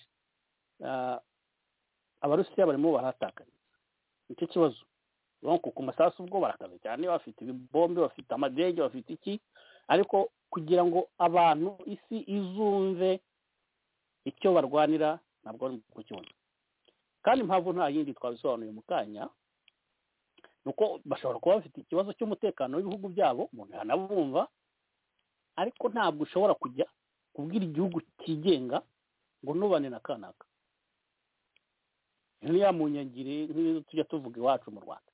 abarusiya barimo barahatakariza nicyo kibazo ku masasu ubwo barakaze cyane bafite ibibombe bafite amadege bafite iki ariko kugira ngo abantu isi izumve icyo barwanira ntabwo bari kukibona kandi impamvu nta yindi twabisobanuye mu kanya ni uko bashobora kuba bafite ikibazo cy'umutekano w'ibihugu byabo umuntu yanabumva ariko ntabwo ushobora kujya kubwira igihugu cyigenga ngo nubane na kanaka nk'iya munyangire nk'iyo tujya tuvuga iwacu mu rwanda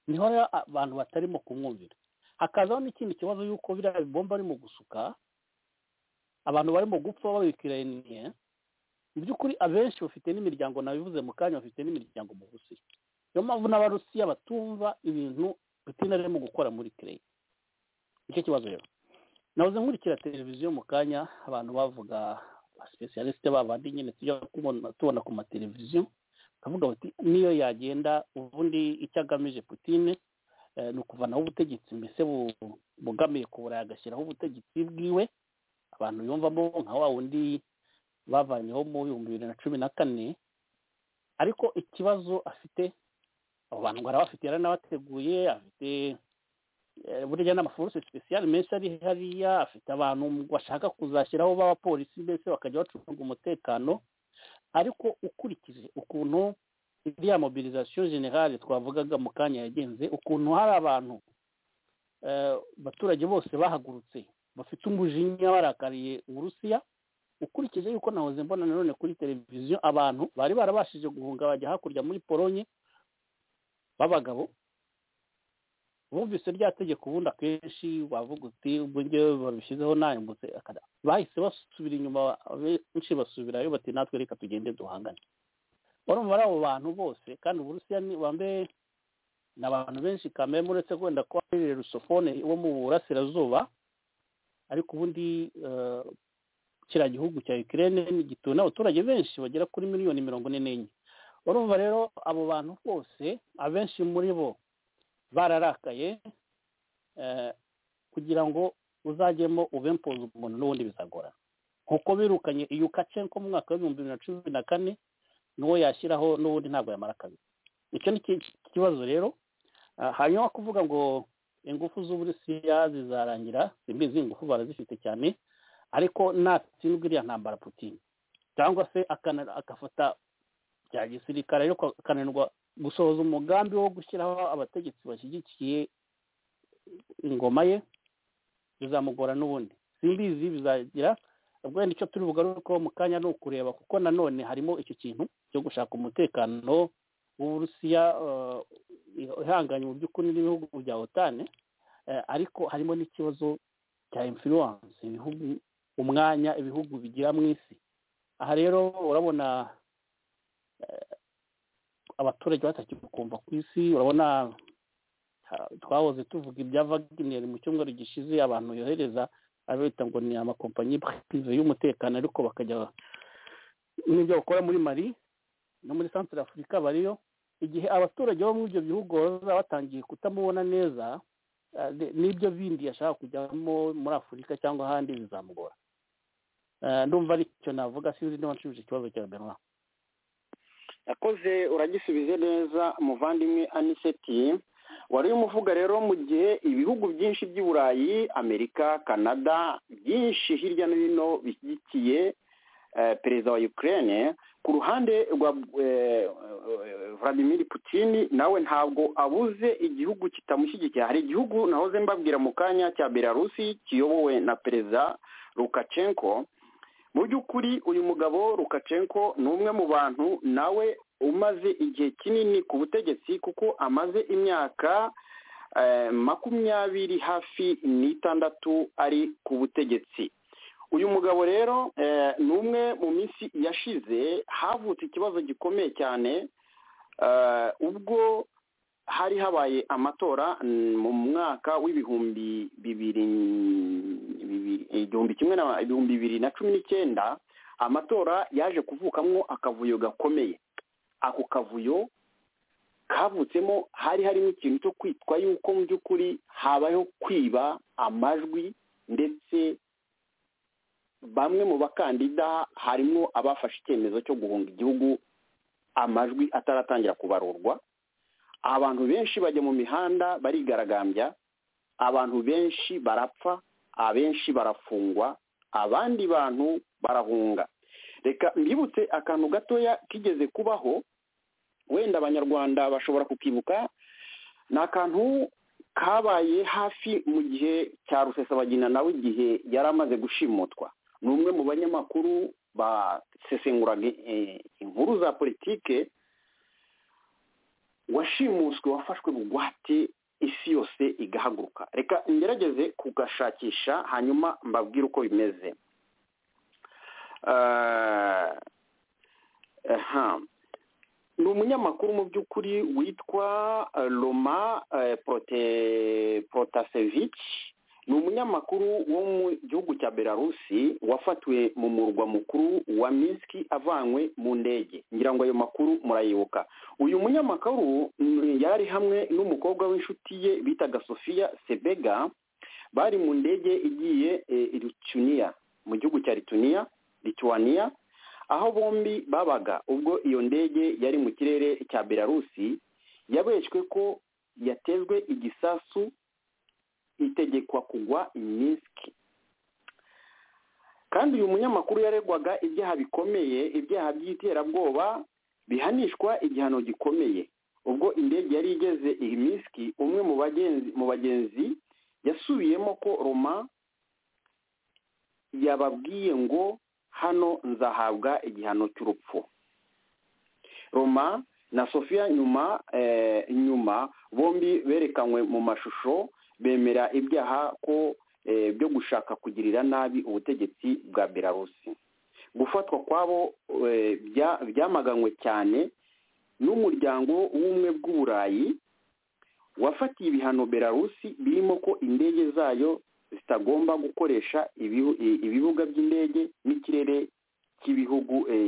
niho rero abantu batarimo kumwumvira hakazaho n'ikindi kibazo y'uko biriya bibomba arimo gusuka abantu barimo gupfa babikiraniye mu by'ukuri abenshi bafite n'imiryango nabivuze mu kanya bafite n'imiryango mu burusiya niyo mpamvu n'abarusiya batumva ibintu putin arimo gukora muri kireyi nicyo kibazo rero nabuze nkurikira televiziyo mu kanya abantu bavuga abasipesiyalisite babandi nyine tujya tubona ku mateleviziyo bakavuga bati niyo yagenda ubundi icyo agamije putine ni ukuvanaho ubutegetsi mbese bugamiye ku burayi agashyiraho ubutegetsi bwiwe abantu yumvamo nka wa wundi bavanyeho mu bihumbi bibiri na cumi na kane ariko ikibazo afite abo bantu ngo arabafite yari anabateguye afite burya n'amaforuse sipesiyali menshi ari hariya afite abantu bashaka kuzashyiraho b'abapolisi mbese bakajya bacunga umutekano ariko ukurikije ukuntu iriya mobilizasiyo generale twavugaga mu kanya yagenze ukuntu hari abantu abaturage bose bahagurutse bafite umujinya barakariye uburusiya ukurikije yuko nahoze mbona nanone kuri televiziyo abantu bari barabashije guhunga bajya hakurya muri polonye b'abagabo bumvise rya tegeko ubundi akenshi wavuga uti uburyo babishyizeho ntayambutse bahise basubira inyuma benshi basubirayo bati natwe reka tugende duhangane urumva ari abo bantu bose kandi uburusiya bambaye ni abantu benshi kamere uretse wenda ko ari rusofone wo mu burasirazuba ariko ubundi kiriya gihugu cya Ukraine gituwe n'abaturage benshi bagera kuri miliyoni mirongo ine n'enye urumva rero abo bantu bose abenshi muri bo bararakaye kugira ngo uzajyemo ubempoza umuntu n'ubundi bizagora nkuko birukanye iyo ko mu mwaka w'ibihumbi bibiri na cumi na kane n'uwo yashyiraho n'ubundi ntabwo yamara kabiri icyo ni ikibazo rero hanyuma kuvuga ngo ingufu z'uburusiya zizarangira simbizi ingufu barazifite cyane ariko natsindwa iriya ntambara putine cyangwa se agafata bya gisirikare ariko akananirwa gusohoza umugambi wo gushyiraho abategetsi bashyigikiye ingoma ye bizamugora n'ubundi simbizi bizagira wenda icyo turi bugarukeho mu kanya ni ukureba kuko nanone harimo icyo kintu cyo gushaka umutekano w'uburusiya ihanganye mu by'ukuri n'ibihugu bya otane ariko harimo n'ikibazo cya influence ibihugu umwanya ibihugu bigira mu isi aha rero urabona abaturage batakikumva ku isi urabona twahoze tuvuga ibya Wagner mu cyumweru gishize abantu yohereza abita ngo ni amakompanyi prive y'umutekano ariko bakajya n'ibyo bakora muri mari no muri santire afurika bariyo igihe abaturage bo muri ibyo bihugu baba batangiye kutamubona neza n'ibyo bindi yashaka kujyamo muri afurika cyangwa ahandi bizamugora ndumva aricyo navuga sinzi niba nshubije ikibazo cya benwa yakoze uragisubize neza umuvandimwe aniseti wari umuvuga rero mu gihe ibihugu byinshi by'i burayi amerika canada byinshi hirya no hino bishyigikiye perezida wa ukraine ku ruhande rwa vladimir putin nawe ntabwo abuze igihugu kitamushyigikiye hari igihugu nahoze mbabwira mu kanya cya belarusi kiyobowe na perezida lukashenko mu by'ukuri uyu mugabo rukacenko ni umwe mu bantu nawe umaze igihe kinini ku butegetsi kuko amaze imyaka makumyabiri hafi n'itandatu ari ku butegetsi uyu mugabo rero ni umwe mu minsi yashize havutse ikibazo gikomeye cyane ubwo hari habaye amatora mu mwaka w'ibihumbi bibiri igihumbi kimwe na ibihumbi bibiri na cumi n'icyenda amatora yaje kuvukamwo akavuyo gakomeye ako kavuyo kavutsemo hari harimo ikintu cyo kwitwa yuko mu by'ukuri habayeho kwiba amajwi ndetse bamwe mu bakandida harimo abafashe icyemezo cyo guhunga igihugu amajwi ataratangira kubarurwa abantu benshi bajya mu mihanda barigaragambya abantu benshi barapfa abenshi barafungwa abandi bantu barahunga reka mbibutse akantu gatoya kigeze kubaho wenda abanyarwanda bashobora kukibuka ni akantu kabaye hafi mu gihe cya rusesabagina nawe igihe yari amaze gushimutwa ni umwe mu banyamakuru basesenguraga inkuru za politike washimuswe wafashwe bugwate isi yose igahaguruka reka ngerageze kugashakisha hanyuma mbabwire uko bimeze ni umunyamakuru mu by'ukuri witwa roma protasevici ni umunyamakuru wo mu gihugu cya belarusi wafatiwe mu murwa mukuru wa minsk avanywe mu ndege ngira ngo ayo makuru murayibuka uyu munyamakuru yari hamwe n'umukobwa w'inshuti ye bitaga sofiya sebega bari mu ndege igiye rituniya mu gihugu cya rituniya rituwaniya aho bombi babaga ubwo iyo ndege yari mu kirere cya belarusi yabeshywe ko yatezwe igisasu itegekwa kugwa iminsi kandi uyu munyamakuru yaregwaga ibyaha bikomeye ibyaha by'iterabwoba bihanishwa igihano gikomeye ubwo indege yari igeze iyi minsi umwe mu bagenzi yasubiyemo ko roma yababwiye ngo hano nzahabwa igihano cy'urupfu roma na sofiya nyuma nyuma bombi berekanywe mu mashusho bemera ibyaha ko byo gushaka kugirira nabi ubutegetsi bwa belarusi gufatwa kwabo byamaganywe cyane n'umuryango w'ubumwe bw'uburayi wafatiye ibihano belarusi birimo ko indege zayo zitagomba gukoresha ibibuga by'indege n'ikirere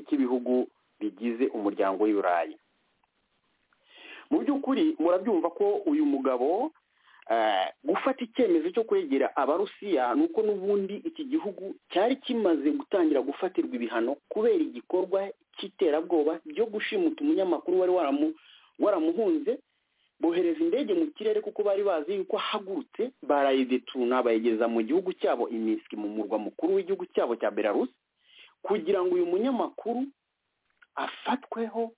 cy'ibihugu bigize umuryango w'iburayi mu by'ukuri murabyumva ko uyu mugabo gufata icyemezo cyo kwegera abarusiya ni uko n'ubundi iki gihugu cyari kimaze gutangira gufatirwa ibihano kubera igikorwa cy'iterabwoba byo gushimuta umunyamakuru wari waramuhunze bohereza indege mu kirere kuko bari bazi yuko ahagurutse barayidetuna bayigeza mu gihugu cyabo imiswi mu murwa mukuru w'igihugu cyabo cya belarusi kugira ngo uyu munyamakuru afatweho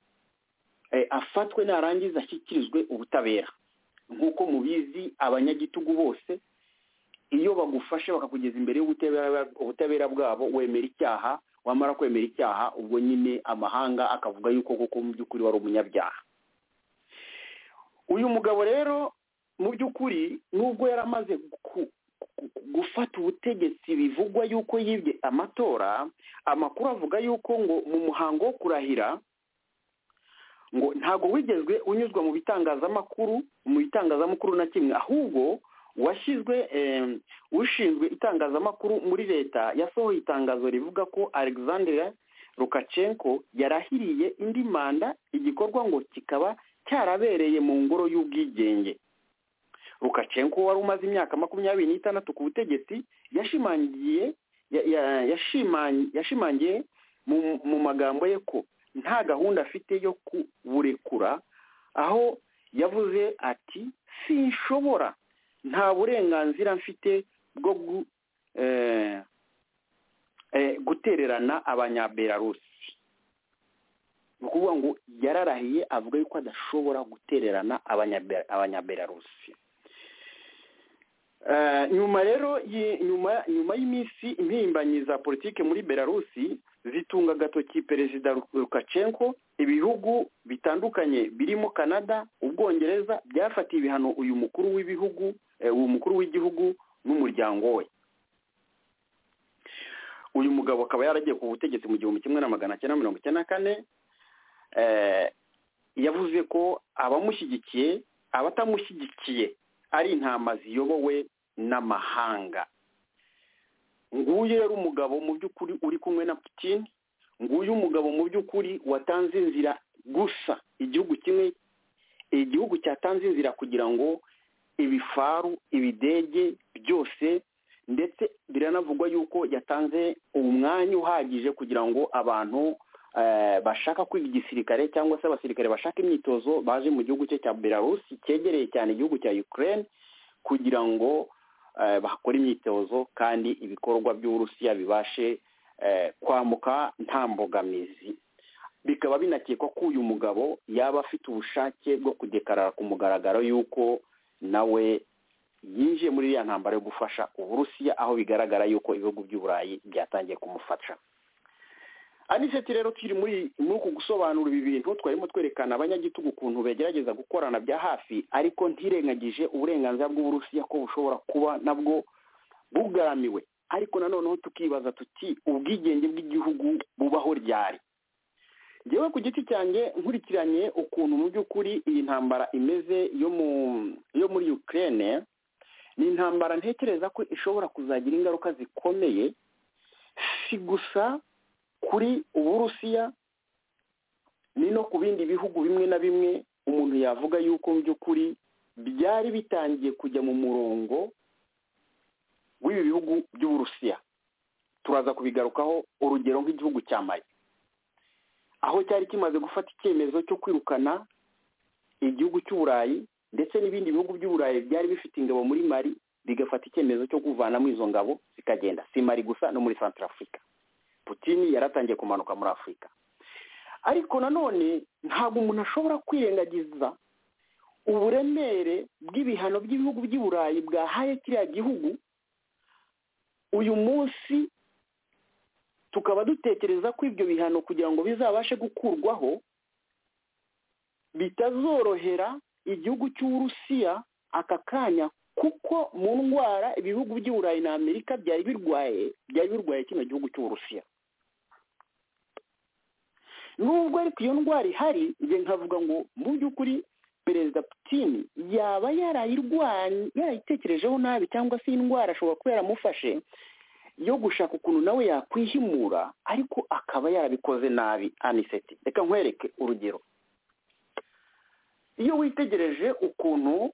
afatwe narangiza ashyikirizwe ubutabera nk'uko mubizi abanyagitugu bose iyo bagufashe bakakugeza imbere y'ubutabera bwabo wemera icyaha wamara kwemera icyaha ubwo nyine amahanga akavuga yuko koko mu by'ukuri wari umunyabyaha uyu mugabo rero mu by'ukuri nubwo yari amaze gufata ubutegetsi bivugwa yuko yibye amatora amakuru avuga yuko ngo mu muhango wo kurahira ngo ntabwo wigezwe unyuzwa mu bitangazamakuru mu bitangazamakuru na kimwe ahubwo washyizwe ushinzwe itangazamakuru muri leta yasohoye itangazo rivuga ko alexandre Lukashenko yarahiriye indi manda igikorwa ngo kikaba cyarabereye mu ngoro y'ubwigenge Lukashenko wari umaze imyaka makumyabiri n'itandatu ku butegetsi yashimangiye yashimangiye mu magambo ye ko nta gahunda afite yo kuburekura aho yavuze ati sinshobora nta burenganzira mfite bwo gutererana abanyabelarusi ni ukuvuga ngo yararahiye avuga yuko adashobora gutererana abanyabelarusi nyuma rero nyuma y'iminsi impirimbanyi za politiki muri belarusi zitunga agatoki perezida Lukashenko ibihugu bitandukanye birimo canada ubwongereza byafatiye ibihano uyu mukuru w'ibihugu uyu mukuru w'igihugu n'umuryango we uyu mugabo akaba yaragiye ku butegetsi mu gihumbi kimwe na magana cyenda mirongo icyenda na kane yavuze ko abamushyigikiye abatamushyigikiye ari intama ziyobowe n'amahanga nguyu rero umugabo mu by'ukuri uri kumwe na putin nguyu umugabo mu by'ukuri watanze inzira gusa igihugu kimwe igihugu cyatanze inzira kugira ngo ibifaru ibidege byose ndetse biranavugwa yuko yatanze umwanya uhagije kugira ngo abantu bashaka kwiga igisirikare cyangwa se abasirikare bashaka imyitozo baje mu gihugu cye cya belarusi cyegereye cyane igihugu cya ukraine kugira ngo bakore imyitozo kandi ibikorwa by'uburusiya bibashe kwamuka nta mbogamizi bikaba binakekwa ko uyu mugabo yaba afite ubushake bwo kudekarara ku mugaragaro y'uko nawe yinjiye muri iriya ntambaro yo gufasha uburusiya aho bigaragara yuko ibihugu by'uburayi byatangiye kumufasha aniseti rero turi muri uku gusobanura ibi bintu twarimo twerekana abanyagitugu ukuntu begerageza gukorana bya hafi ariko ntirengagije uburenganzira bw'uburusiya ko bushobora kuba nabwo bugaramiwe ariko nanoneho tukibaza tuti ubwigenge bw'igihugu bubaho ryari ngewe ku giti cyanjye nkurikiranye ukuntu mu by'ukuri iyi ntambara imeze yo muri Ukraine ni intambara ntekereza ko ishobora kuzagira ingaruka zikomeye si gusa kuri uburusiya ni no ku bindi bihugu bimwe na bimwe umuntu yavuga yuko mu by'ukuri byari bitangiye kujya mu murongo w'ibi bihugu by'uburusiya turaza kubigarukaho urugero nk'igihugu cya mali aho cyari kimaze gufata icyemezo cyo kwirukana igihugu cy'uburayi ndetse n'ibindi bihugu by'uburayi byari bifite ingabo muri mari bigafata icyemezo cyo kuvanamo izo ngabo zikagenda si mari gusa no muri santarafurika putini yaratangiye kumanuka muri afurika ariko nanone ntabwo umuntu ashobora kwirengagiza uburemere bw'ibihano by'ibihugu by'i burayi bwahaye kiriya gihugu uyu munsi tukaba dutekereza ko ibyo bihano kugira ngo bizabashe gukurwaho bitazorohera igihugu cy'uburusiya aka kanya kuko mu ndwara ibihugu by'i burayi na amerika byari birwaye byari birwaye kino gihugu cy'uburusiya nubwo ariko iyo ndwara ihari njye nkavuga ngo mu by'ukuri perezida putini yaba yarayirwanya yarayitekerejeho nabi cyangwa se indwara ashobora kuba yaramufashe yo gushaka ukuntu nawe yakwihimura ariko akaba yarabikoze nabi aniseti reka nkwereke urugero iyo witegereje ukuntu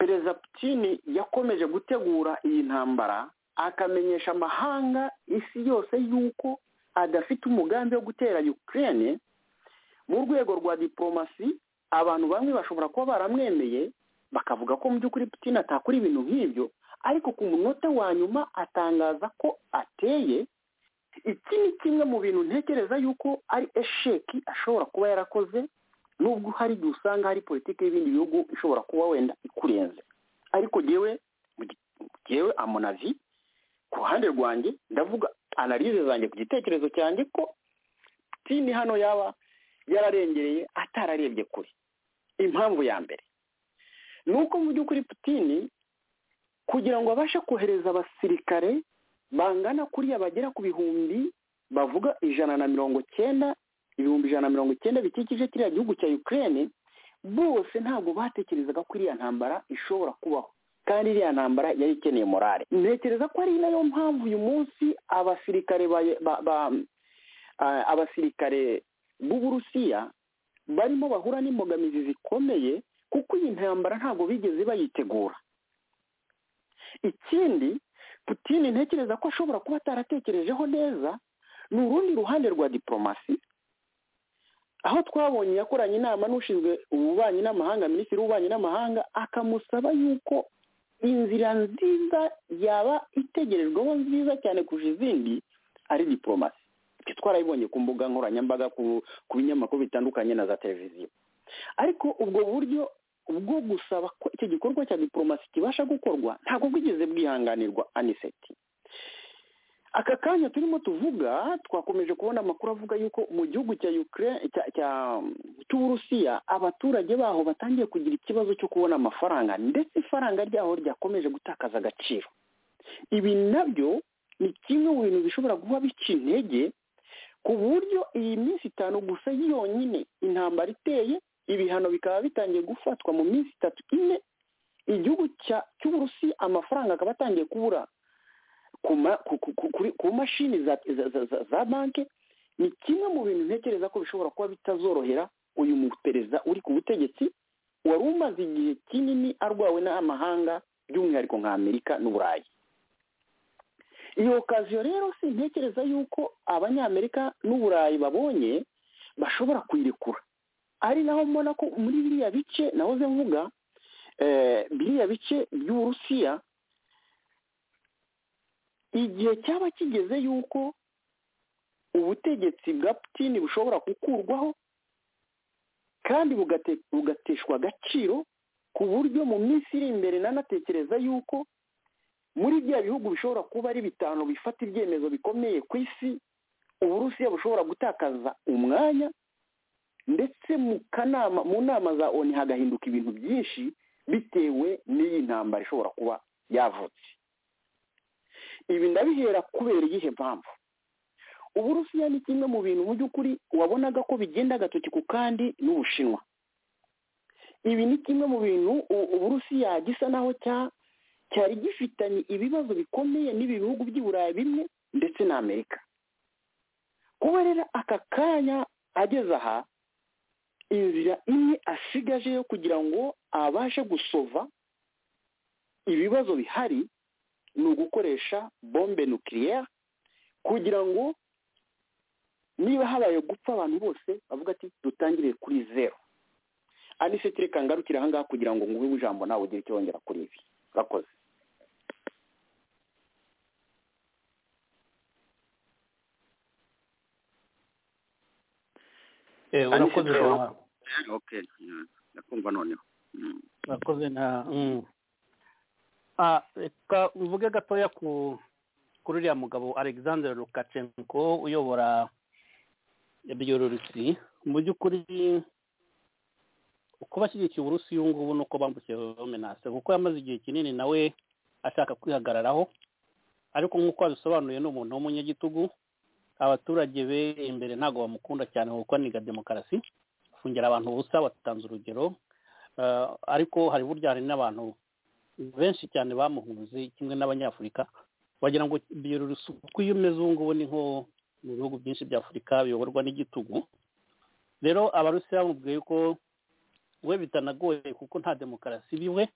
perezida putini yakomeje gutegura iyi ntambara akamenyesha amahanga isi yose y'uko adafite umugambi wo gutera Ukraine mu rwego rwa diporomasi abantu bamwe bashobora kuba baramwemeye bakavuga ko mu by'ukuri putini atakora ibintu nk'ibyo ariko ku munota wa nyuma atangaza ko ateye iki ni kimwe mu bintu ntekereza yuko ari esheki ashobora kuba yarakoze nubwo hari igihe usanga hari politiki y'ibindi bihugu ishobora kuba wenda ikurenze ariko ngewe ngewe amunavi ku ruhande rwanjye ndavuga analize zanjye ku gitekerezo cyanjye ko tini hano yaba yararengereye atararebye kure impamvu ya mbere ni uko mu by'ukuri putini kugira ngo abashe kohereza abasirikare bangana kuriya bagera ku bihumbi bavuga ijana na mirongo cyenda ibihumbi ijana na mirongo icyenda bikikije kiriya gihugu cya Ukraine bose ntabwo batekerezaga ko iriya ntambara ishobora kubaho kandi iriya ntambara yari ikeneye morale ntekereza ko ari nayo mpamvu uyu munsi abasirikare abasirikare b'uburusiya barimo bahura n'imbogamizi zikomeye kuko iyi ntambara ntabwo bigeze bayitegura ikindi putini ntekereza ko ashobora kuba ataratekerejeho neza ni urundi ruhande rwa diporomasi aho twabonye yakoranye inama n'ushinzwe ububanyi n'amahanga minisitiri w'ububanyi n'amahanga akamusaba yuko inzira nziza yaba itegerejweho nziza cyane kurusha izindi ari diporomasi ibyo twarabibonye ku mbuga nkoranyambaga ku binyamakuru bitandukanye na za televiziyo ariko ubwo buryo bwo gusaba ko icyo gikorwa cya diporomasi kibasha gukorwa ntabwo bwigeze bwihanganirwa aniseti aka kanya turimo tuvuga twakomeje kubona amakuru avuga yuko mu gihugu cya cy'uburusiya abaturage baho batangiye kugira ikibazo cyo kubona amafaranga ndetse ifaranga ryaho ryakomeje gutakaza agaciro ibi nabyo ni kimwe mu bintu bishobora guha bica intege ku buryo iyi minsi itanu gusa yonyine intambara iteye ibihano bikaba bitangiye gufatwa mu minsi itatu ine igihugu cy'uburusi amafaranga akaba atangiye kubura ku mashini za banki ni kimwe mu bintu ntekereza ko bishobora kuba bitazorohera uyu muperezida uri ku butegetsi wari umaze igihe kinini arwawe n'amahanga by'umwihariko nka amerika n'uburayi iyo okaziyo rero si ntekereza yuko abanyamerika n'uburayi babonye bashobora kuyirekura ari naho mbona ko muri biriya bice nahoze mvuga biriya bice by'uburusiya igihe cyaba kigeze yuko ubutegetsi bwa putini bushobora gukurwaho kandi bugateshwa agaciro ku buryo mu minsi iri imbere nanatekereza yuko muri bya bihugu bishobora kuba ari bitanu bifata ibyemezo bikomeye ku isi uburusiya bushobora gutakaza umwanya ndetse mu kanama mu nama za oni hagahinduka ibintu byinshi bitewe n'iyi ntambara ishobora kuba yavutse ibi ndabihera kubera iyihe mpamvu uburusiya ni kimwe mu bintu mu by'ukuri wabonaga ko bigenda agatoki ku kandi n'ubushinwa ibi ni kimwe mu bintu uburusiya gisa naho cyari gifitanye ibibazo bikomeye n'ibi bihugu by'i burayi bimwe ndetse na amerika kuba rero aka kanya ageze aha inzira imwe asigaje yo kugira ngo abashe gusova ibibazo bihari ni ugukoresha bombe nukiliyeri kugira ngo niba habaye gupfa abantu bose bavuga ati dutangire kuri zeru anise tureka ngarukire ahangaha kugira ngo nguhe ijambo nawe ugire icyo wongera kuri ibi urakoze urakoze ndakumva noneho urakoze na reka mvuge gatoya ku kuri uriya mugabo alexander Lukashenko uyobora byorurusi mu by'ukuri uko bashyigikiye uburusi uyu ngubu ni uko bambukiye menase kuko yamaze igihe kinini nawe ashaka kwihagararaho ariko nk'uko yabisobanuye ni umuntu w'umunyagitugu abaturage be imbere ntabwo bamukunda cyane kuko aniga demokarasi gufungira abantu ubusa batanze urugero ariko hari burya hari n'abantu benshi cyane bamuhunze kimwe n'abanyafurika wagira ngo byorurusi uko iyo umeze ubu ngubu ni nko mu bihugu byinshi bya afurika biyoborwa n'igitugu rero abarusiya bamubwiye ko we bitanagoye kuko nta demokarasi biwe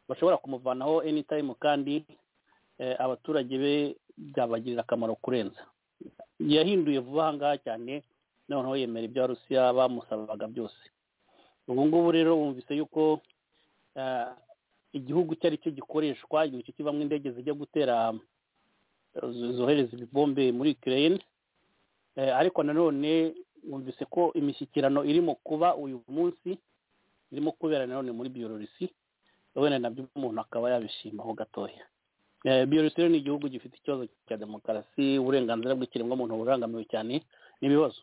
bashobora kumuvanaho anytime kandi abaturage be byabagirira akamaro kurenza yahinduye vuba aha ngaha cyane noneho yemera ibya rusiya bamusabaga byose ubu ngubu rero bumvise yuko igihugu icyo ari cyo gikoreshwa igihe kibamo indege zijya gutera zohereza ibibombe muri ikirere ariko nanone wumvise ko imishyikirano irimo kuba uyu munsi irimo kubera nanone muri biyororisi wenda nabyo umuntu akaba yabishimaho gatoya biyororisi rero ni igihugu gifite ikibazo cya demokarasi uburenganzira bw'ikiremwamuntu burangamiwe cyane n'ibibazo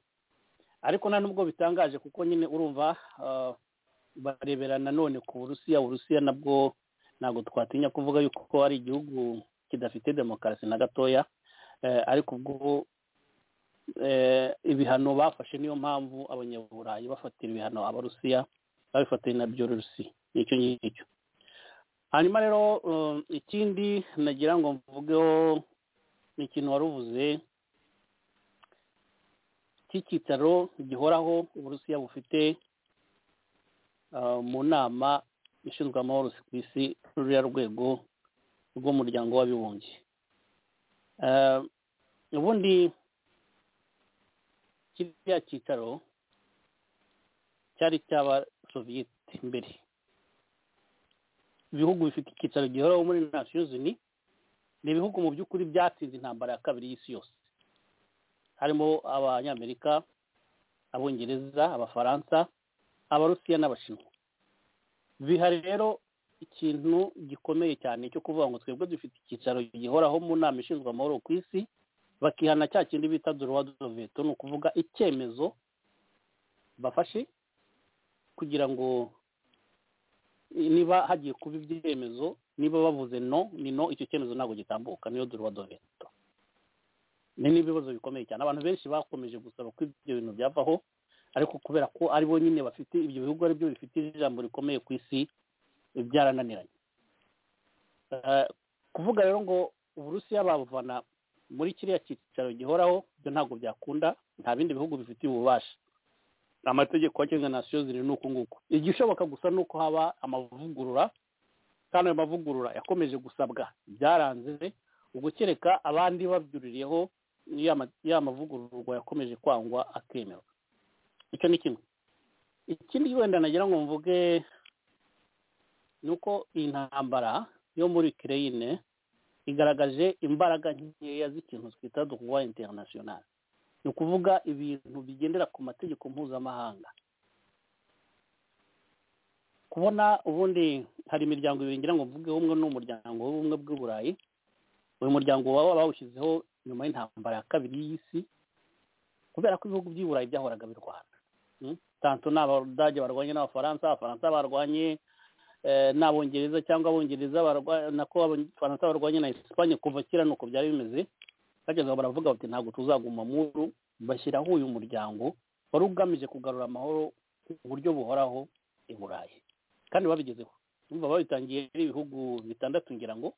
ariko nta nubwo bitangaje kuko nyine urumva barebera nanone ku burusiya uburusiya nabwo ntabwo twatinya kuvuga yuko ari igihugu kidafite demokarasi na gatoya ariko ubwo ibihano bafashe niyo mpamvu abanyaburayi bafatira ibihano abarusiya babifatanye na byorusi nicyo ngicyo hanyuma rero ikindi nagira ngo mvugeho ni ikintu wari uvuze cy'icyicaro gihoraho uburusiya bufite mu nama ishinzwe amahoro ku isi ruriya rwego rw'umuryango w'abibumbye ubundi kiriya cyicaro cyari cy'abasoviyete mbere ibihugu bifite icyicaro gihoraho muri nasiyozini ni ibihugu mu by'ukuri byatsinze intambara ya kabiri y'isi yose harimo abanyamerika abongereza abafaransa abarusiya n'abashinwa bihari rero ikintu gikomeye cyane cyo kuvuga ngo twebwe dufite icyicaro gihoraho mu nama ishinzwe amahoro ku isi bakihana cya kindi bita doruwadoveto ni ukuvuga icyemezo bafashe kugira ngo niba hagiye kuba ibyemezo niba bavuze no ni no icyo cyemezo ntabwo gitambuka niyo duruwa doveto ni n'ibibazo bikomeye cyane abantu benshi bakomeje gusaba ko ibyo bintu byavaho ariko kubera ko ari bo nyine bafite ibyo bihugu ari byo bifite ijambo rikomeye ku isi byarananiranye kuvuga rero ngo uburusiya babuvana muri kiriya cyicaro gihoraho ibyo ntabwo byakunda nta bindi bihugu bifitiye ububasha amategeko agenga nasiyo ziri ni uku nguku igishoboka gusa ni uko haba amavugurura kandi ayo mavugurura yakomeje gusabwa byaranze ugukereka abandi babyuririyeho ya mavugururwa yakomeje kwangwa akemerwa icyo ni kimwe ikindi wenda nagira ngo mvuge ni uko iyi ntambara yo muri kireyine igaragaje imbaraga nkeya z'ikintu twita dukuwa interinasiyonari ni ukuvuga ibintu bigendera ku mategeko mpuzamahanga kubona ubundi hari imiryango ibiri ngira ngo mvuge umwe n'umuryango w'ubumwe bw'uburayi uyu muryango waba bawushyizeho nyuma y'intambara ya kabiri y'isi kubera ko ibihugu by'iburayi byahoraga birwana tanto ni abadage barwanye n'abafaransa abafaransa barwanye n'abongereza cyangwa abongereza nako abafaransa barwanye na esipanye kuva kera ni uko byari bimeze bageza baravuga bati ntabwo tuzaguma muru bashyiraho uyu muryango wari ugamije kugarura amahoro ku buryo buhoraho i burayi kandi babigezeho niba babitangiye ibihugu bitandatu ngira ngo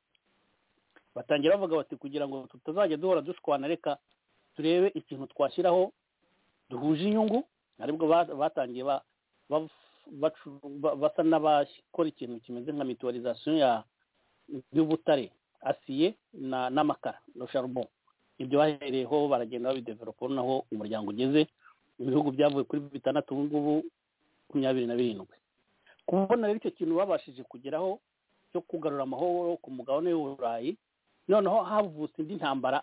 batangira bavuga bati kugira ngo tutazajya duhora dushwana reka turebe ikintu twashyiraho duhuje inyungu aribwo batangiye basa n'abakora ikintu kimeze nka mituwarizasiyo y'ubutare asiye n'amakara na sharubo ibyo bahereyeho baragenda babideveropa noneho umuryango ugeze ibihugu byavuye kuri bitandatu ubu ngubu makumyabiri na birindwi kubona rero icyo kintu babashije kugeraho cyo kugarura amahoro ku mugabane w'uburayi noneho havutse indi ntambara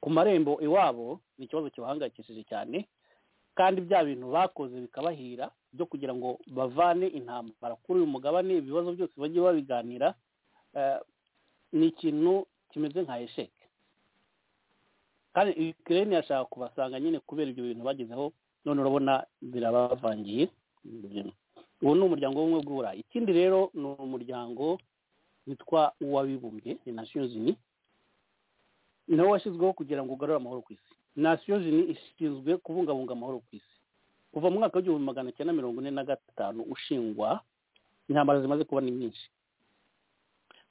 ku marembo iwabo ni ikibazo kibahangayikishije cyane kandi bya bintu bakoze bikabahira byo kugira ngo bavane intambara kuri uyu mugabane ibibazo byose bagiye babiganira ni ikintu kimeze nka esheke kandi ikirere yashaka kubasanga nyine kubera ibyo bintu bagezeho none urabona birabavangiye uwo ni umuryango w'ubumwe bw'uburayi ikindi rero ni umuryango witwa uw'abibumbye ni nasiyo zini nawo washyizweho kugira ngo ugarure amahoro ku isi nasiyo zini ishinzwe kubungabunga amahoro ku isi kuva mu mwaka w'igihumbi magana cyenda mirongo ine na gatanu ushingwa intambara zimaze kuba ni nyinshi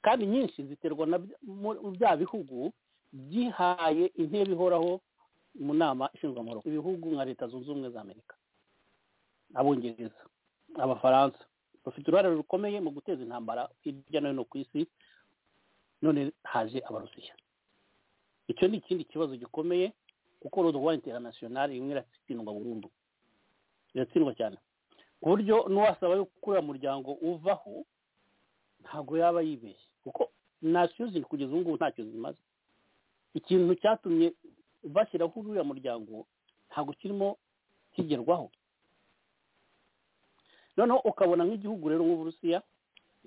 kandi nyinshi ziterwa na bya bihugu byihaye intebe ihoraho mu nama ishinzwe amahoro ibihugu nka leta zunze ubumwe za amerika abongereza abafaransa bafite uruhare rukomeye mu guteza intambara hirya no hino ku isi none haje abarusiya icyo ni ikindi kibazo gikomeye kuko ruduwa interinasiyonari imwe iratsindwa burundu iratsindwa cyane ku buryo n'uwasaba yo uriya muryango uvaho ntabwo yaba yibeshye kuko nasiyo ziri kugeza ubu ngubu ntacyo zimaze ikintu cyatumye bashyiraho uriya muryango ntabwo kirimo kigerwaho noneho ukabona nk'igihugu rero nk'uburusiya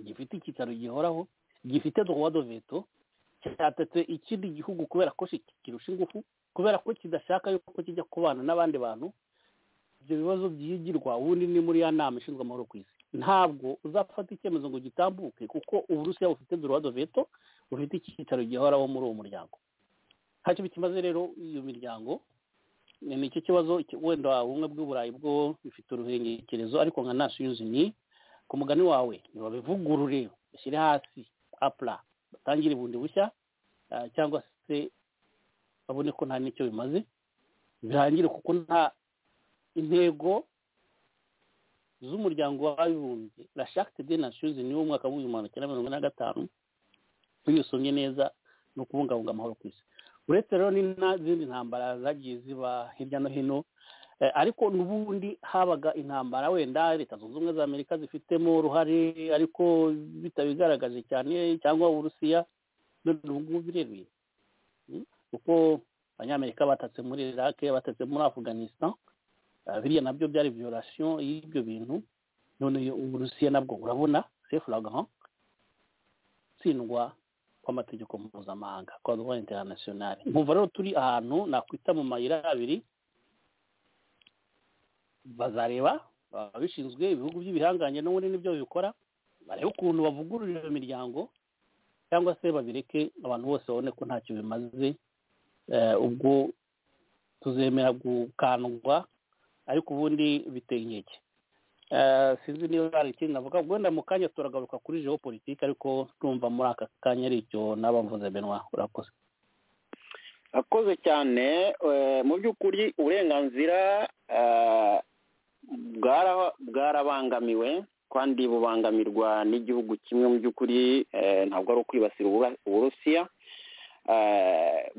gifite icyicaro gihoraho gifite do veto cyatatse ikindi gihugu kubera ko kirusha ingufu kubera ko kidashaka yuko kijya kubana n'abandi bantu ibyo bibazo byigirwa ubundi ni muri ya nama ishinzwe amahoro ku isi ntabwo uzafata icyemezo ngo gitambuke kuko uburusiya bufite do veto bufite icyicaro gihoraho muri uwo muryango ntacyo bikimaze rero iyo miryango ni nicyo kibazo wenda ubumwe bw'uburayi bwo bifite uruhengekerezo ariko nka nasiyo ni ku mugani wawe ntibabivugurure bashyire hasi apura batangire bundi bushya cyangwa se babone ko nta n'icyo bimaze birangire kuko nta intego z'umuryango w'abibumbye rashakite de nasiyo ni wo mwaka w'ibihumbi magana cyenda mirongo ine na gatanu iyo usomye neza ni ukubungabunga amahoro ku isi uretse rero n'izindi ntambara zagiye ziba hirya no hino ariko n'ubundi habaga intambara wenda leta zunze ubumwe za amerika zifitemo uruhare ariko bitabigaragaje cyane cyangwa uburusiya none ubu ngubu bireruye kuko abanyamerika batatse muri iraq batatse muri afganistan biriya nabyo byari viyorasiyo y'ibyo bintu none uburusiya nabwo urabona sefuragahan tsindwa kw'amategeko mpuzamahanga kwa droit international nkumva rero turi ahantu nakwita mu mayira abiri bazareba ababishinzwe ibihugu by'ibihanganye n'ubundi nibyo bibikora barebe ukuntu bavugurura iyo miryango cyangwa se babireke abantu bose babone ko ntacyo bimaze ubwo tuzemera gukandwa ariko ubundi biteye inkeke sinzi niba hari ikindi navuga wenda mu kanya turagaruka kuri jewo politiki ariko tumva muri aka kanya ari icyo n'abavuze benwa urakoze akoze cyane mu by'ukuri uburenganzira bwarabangamiwe kandi bubangamirwa n'igihugu kimwe mu by'ukuri ntabwo ari ukwibasira uburusiya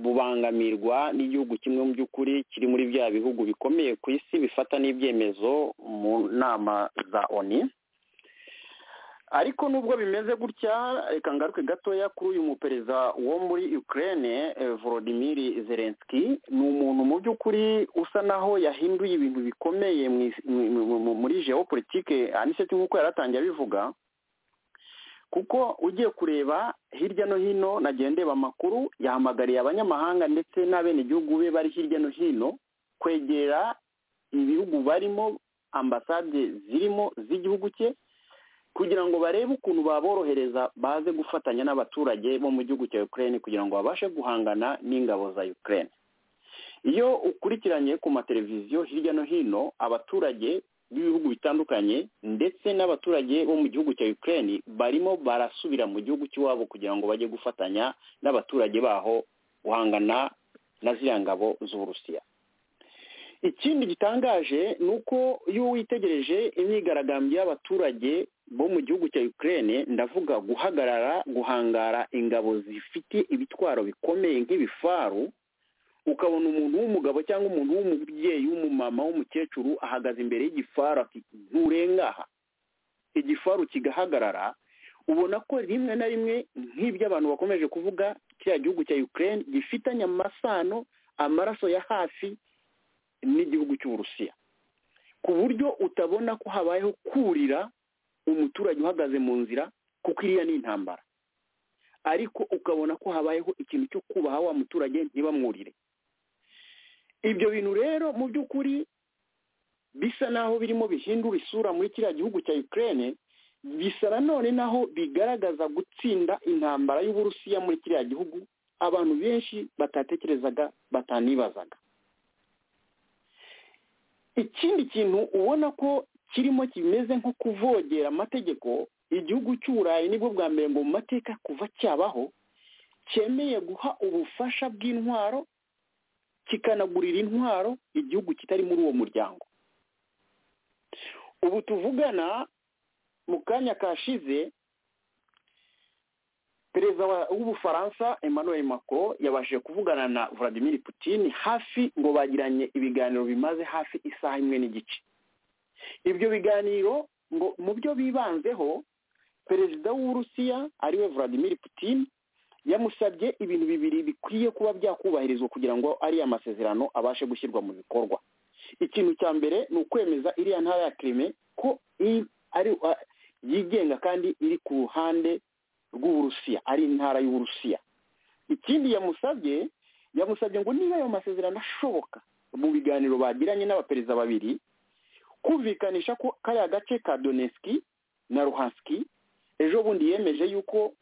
bubangamirwa n'igihugu kimwe mu by'ukuri kiri muri bya bihugu bikomeye ku isi bifata n'ibyemezo mu nama za oni ariko nubwo bimeze gutya reka ngaruke gatoya kuri uyu muperezida wo muri ukraine volodimir zelensky ni umuntu mu by'ukuri usa naho yahinduye ibintu bikomeye muri geopolitike aniseti nk'uko yari atangiye abivuga kuko ugiye kureba hirya no hino nagiye ndeba amakuru yahamagariye abanyamahanga ndetse n'abenegihugu be bari hirya no hino kwegera ibihugu barimo ambasade zirimo z'igihugu cye kugira ngo barebe ukuntu baborohereza baze gufatanya n'abaturage bo mu gihugu cya Ukraine kugira ngo babashe guhangana n'ingabo za Ukraine iyo ukurikiranye ku mateleviziyo hirya no hino abaturage b'ibihugu bitandukanye ndetse n'abaturage bo mu gihugu cya Ukraine barimo barasubira mu gihugu cy'iwabo kugira ngo bajye gufatanya n'abaturage baho guhangana na ziriya ngabo z'uburusiya ikindi gitangaje ni uko iyo witegereje imyigaragambyo y'abaturage bo mu gihugu cya Ukraine ndavuga guhagarara guhangara ingabo zifite ibitwaro bikomeye nk'ibifaru ukabona umuntu w'umugabo cyangwa umuntu w'umubyeyi w'umumama w'umukecuru ahagaze imbere y'igifaru nturengaha igifaru kigahagarara ubona ko rimwe na rimwe nk'ibyo abantu bakomeje kuvuga kiriya gihugu cya Ukraine gifitanye amasano amaraso ya hafi n'igihugu cy'uburusiya ku buryo utabona ko habayeho kurira umuturage uhagaze mu nzira kuko iriya ni intambara ariko ukabona ko habayeho ikintu cyo kubaha wa muturage ntibamwurire ibyo bintu rero mu by'ukuri bisa naho birimo bihindura isura muri kiriya gihugu cya Ukraine bisa nanone naho bigaragaza gutsinda intambara y'uburusiya muri kiriya gihugu abantu benshi batatekerezaga batanibazaga ikindi kintu ubona ko kirimo kimeze nko kuvogera amategeko igihugu cy'uburayi nibwo bwa mbere ngo mu mateka kuva cyabaho cyemeye guha ubufasha bw'intwaro kikanagurira intwaro igihugu kitari muri uwo muryango ubu tuvugana mu kanya kashize perezida w'ubufaransa emmanuel macron yabashije kuvugana na vladimir putin hafi ngo bagiranye ibiganiro bimaze hafi isaha imwe n'igice ibyo biganiro ngo mu byo bibanzeho perezida w'uburusiya ariwe vladimir putin yamusabye ibintu bibiri bikwiye kuba byakubahirizwa kugira ngo ariya masezerano abashe gushyirwa mu bikorwa ikintu cya mbere ni ukwemeza iriya ntara ya kirime ko ari yigenga kandi iri ku ruhande rw'uburusiya ari intara y'uburusiya ikindi yamusabye yamusabye ngo niba ayo masezerano ashoboka mu biganiro bagiranye n'abaperezida babiri kumvikanisha ko kariya gace ka doneski na ruhansiki ejo bundi yemeje yuko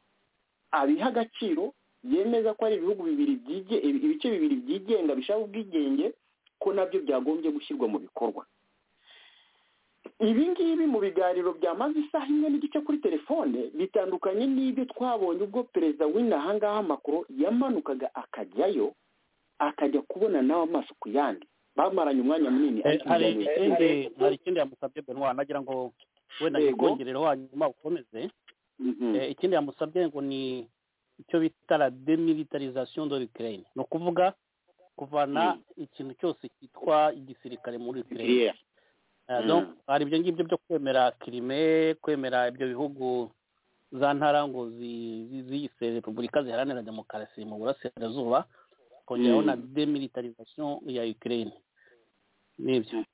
abiha agaciro yemeza ko ari ibihugu bibiri ibice bibiri byigenga bishaka ubwigenge ko nabyo byagombye gushyirwa mu bikorwa ibi ngibi mu biganiro byamaze isaha imwe n'igice kuri telefone bitandukanye n'ibyo twabonye ubwo perezida w'inaha ngaha amakuru yamanukaga akajyayo akajya kubona nawe amaso ku yandi bamaranye umwanya munini hari ikindi yamusabye benwa nagira ngo wenda yikongerereho hanyuma ukomeze ikindi yamusabye ngo ni icyo bita la demilitarization de l'Ukraine ni ukuvuga kuvana ikintu cyose cyitwa igisirikare muri Ukraine hari ibyo ngibyo byo kwemera kirime kwemera ibyo bihugu za ntara ngo ziyise repubulika ziharanira demokarasi mu burasirazuba kongeraho na demilitarization ya Ukraine nibyo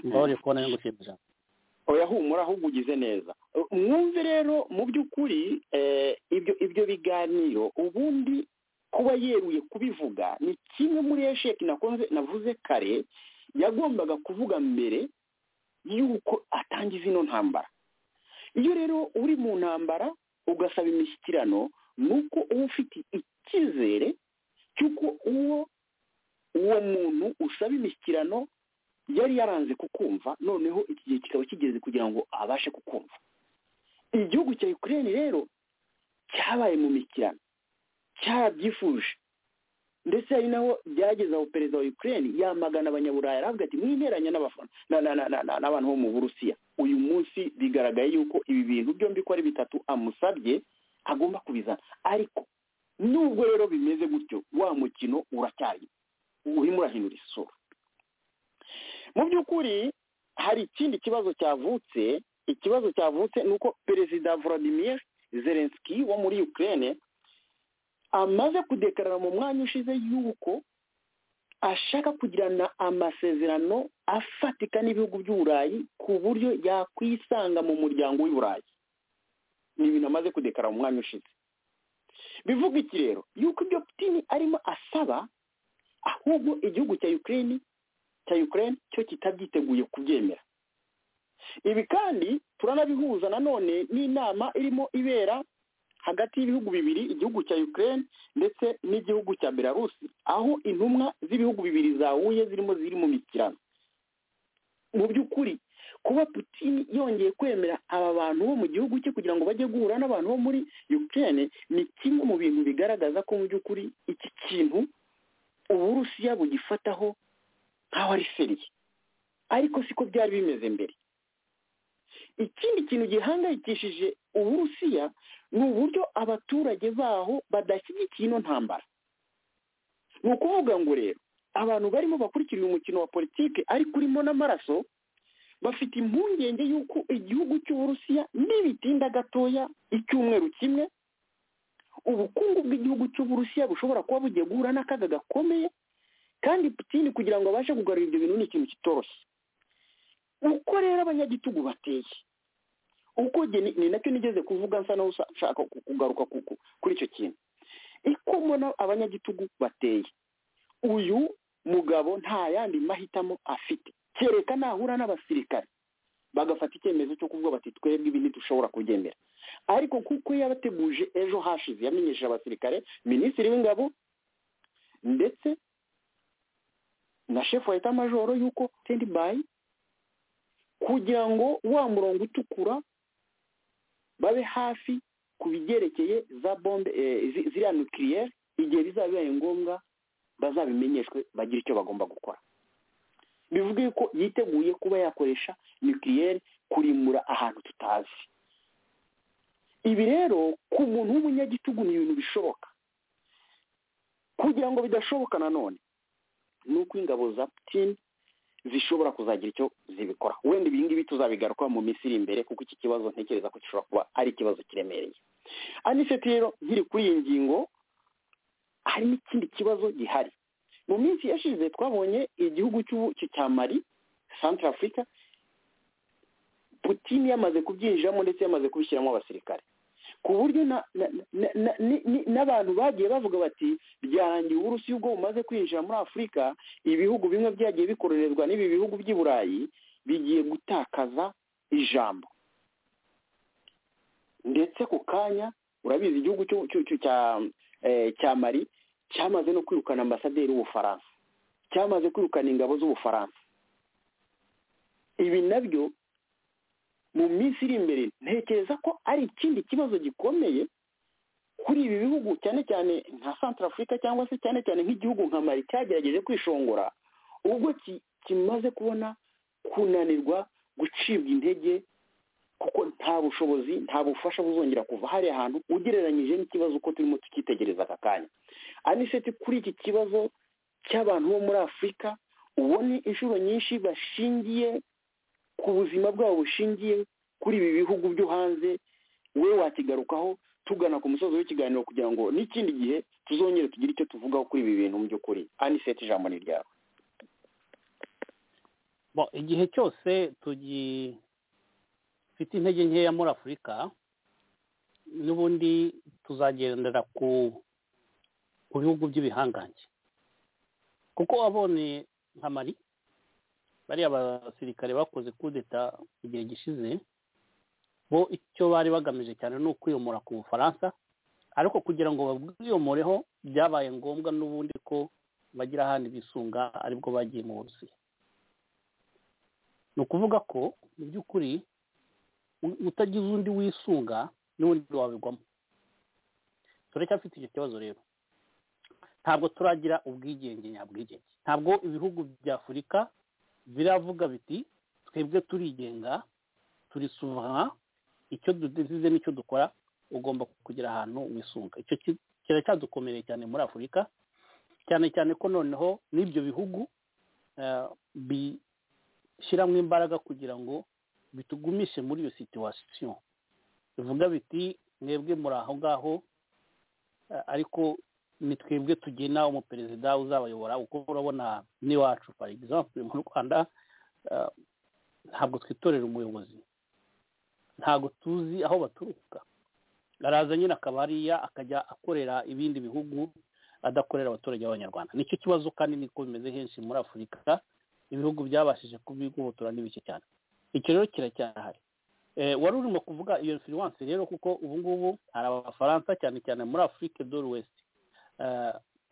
mbabariye kubona yo gushima ijambo oya humura ahubwo ugize neza mwumve rero mu by'ukuri ibyo ibyo biganiro ubundi kuba yeruye kubivuga ni kimwe muri esheki nakunze navuze kare yagombaga kuvuga mbere y'uko atangiza ino ntambara iyo rero uri mu ntambara ugasaba imishyikirano ni uko uba ufite icyizere cy'uko uwo uwo muntu usaba imishyikirano yari yaranze kukumva noneho iki gihe kikaba kigeze kugira ngo abashe kukumva igihugu cya ukraine rero cyabaye mu mikirano cyarabyifuje ndetse hari naho byageze aho perezida wa ukraine yamagana abanyaburaya aravuga ati mwiteranya n'abantu bo mu burusiya uyu munsi bigaragaye yuko ibi bintu byombi ko ari bitatu amusabye agomba kubizana ariko nubwo rero bimeze gutyo wa mukino uracyari urimo urahindura isura mu by'ukuri hari ikindi kibazo cyavutse ikibazo cyavutse ni uko perezida Vladimir zelenski wo muri ukraine amaze kudekarara mu mwanya ushize y'uko ashaka kugirana amasezerano afatika n'ibihugu by'uburayi ku buryo yakwisanga mu muryango w'iburayi ni ibintu amaze kudekarara mu mwanya ushize bivuga iki rero yuko ibyo putini arimo asaba ahubwo igihugu cya ukraine cya ukraine cyo kitabyiteguye kubyemera ibi kandi turanabihuza nanone n'inama irimo ibera hagati y'ibihugu bibiri igihugu cya ukraine ndetse n'igihugu cya belarusi aho intumwa z'ibihugu bibiri zahuye zirimo ziri mu mikirano mu by'ukuri kuba putini yongeye kwemera aba bantu bo mu gihugu cye kugira ngo bajye guhura n'abantu bo muri ukraine ni kimwe mu bintu bigaragaza ko mu by'ukuri iki kintu uburusiya bugifataho nk'aho ari seriye ariko siko byari bimeze mbere ikindi kintu gihangayikishije uburusiya ni uburyo abaturage baho badashyigikiye ino ntambara ni ukuvuga ngo rero abantu barimo bakurikira uyu mukino wa politiki ariko urimo n'amaraso bafite impungenge y'uko igihugu cy'uburusiya nibitinda gatoya icyumweru kimwe ubukungu bw'igihugu cy'uburusiya bushobora kuba bugiye guhura n'akaga gakomeye kandi putini kugira ngo abashe kugarura ibyo bintu ni ikintu kitoroshye uko rero abanyagitugu bateye uko ni nacyo nigeze kuvuga nsa naho ushaka kugaruka kuri icyo kintu mbona abanyagitugu bateye uyu mugabo nta yandi mahitamo afite kereka nahura n'abasirikare bagafata icyemezo cyo kuvuga bati twebwe ibi ntidushobora kubyemera ariko kuko yabateguje ejo hashize yamenyesheje abasirikare minisitiri w'ingabo ndetse na shefu wa etamajoro y'uko bayi kugira ngo wa murongo utukura babe hafi ku bigerekeye za bombe ziriya nukiriyeri igihe bizaba bibaye ngombwa bazabimenyeshwe bagire icyo bagomba gukora bivuga yuko yiteguye kuba yakoresha nukiriyeri kurimura ahantu tutazi ibi rero ku muntu w'umunyagitugu ni ibintu bishoboka kugira ngo bidashoboka nanone ni uko ingabo za putini zishobora kuzagira icyo zibikora wenda ibi ngibi tuzabigaruka mu minsi iri imbere kuko iki kibazo ntekereza ko gishobora kuba ari ikibazo kiremereye aniseti rero nkiri kuri iyi ngingo hari n'ikindi kibazo gihari mu minsi yashize twabonye igihugu cya mari santara afurika putini yamaze kubyinjiramo ndetse yamaze kubishyiramo abasirikare ku buryo n'abantu bagiye bavuga bati byarangiye uburusi ubwo bumaze kwinjira muri afurika ibihugu bimwe byagiye bikororerwa n'ibi bihugu by'i burayi bigiye gutakaza ijambo ndetse ku kanya urabizi igihugu cya mari cyamaze no kwirukana ambasaderi w'ubufaransa cyamaze kwirukana ingabo z'ubufaransa ibi nabyo mu minsi iri imbere ntekereza ko ari ikindi kibazo gikomeye kuri ibi bihugu cyane cyane nka santara afurika cyangwa se cyane cyane nk'igihugu nka mari cyagerageje kwishongora ubwo kimaze kubona kunanirwa gucibwa intege kuko nta bushobozi nta bufasha buzongera kuva hariya hantu ugereranyije n'ikibazo uko turimo tukitegereza aka kanya aniseti kuri iki kibazo cy'abantu bo muri afurika ubone inshuro nyinshi bashingiye ku buzima bwabo bushingiye kuri ibi bihugu byo hanze we wakigarukaho tugana ku musozi w'ikiganiro kugira ngo n'ikindi gihe tuzongere tugire icyo tuvugaho kuri ibi bintu mu by'ukuri aniseti ijambo ni ryawe igihe cyose tugifite intege nkeya muri afurika n'ubundi tuzagendera ku bihugu by'ibihangange kuko wabonye nka mari bariya basirikare bakoze kudeta igihe gishize bo icyo bari bagamije cyane ni ukwiyomora ku bufaransa ariko kugira ngo babwiyomoreho byabaye ngombwa n'ubundi ko bagira ahandi bisunga aribwo bagiye mu burusiya ni ukuvuga ko mu by'ukuri utagize undi wisunga n'undi wabigwamo turacyafite icyo kibazo rero ntabwo turagira ubwigenge nyabwigenge ntabwo ibihugu bya afurika biravuga biti twebwe turigenga turisubana icyo dusize n'icyo dukora ugomba kugira ahantu wisunga icyo kiracyadukomereye cyane muri afurika cyane cyane ko noneho n'ibyo bihugu bishyiramo imbaraga kugira ngo bitugumishe muri iyo situwasiyo bivuga biti mwebwe muri aho ngaho ariko ni twebwe tugena umuperezida uzabayobora uko urabona n'iwacu for example mu rwanda ntabwo twitorera umuyobozi ntabwo tuzi aho baturuka araza nyine akaba hariya akajya akorera ibindi bihugu adakorera abaturage b'abanyarwanda nicyo kibazo kandi niko bimeze henshi muri afurika ibihugu byabashije kubigobotora n'ibice cyane icyo rero kiracyahari wari urimo kuvuga iyo influence rero kuko ubu ngubu hari abafaransa cyane cyane muri afurike dore wesite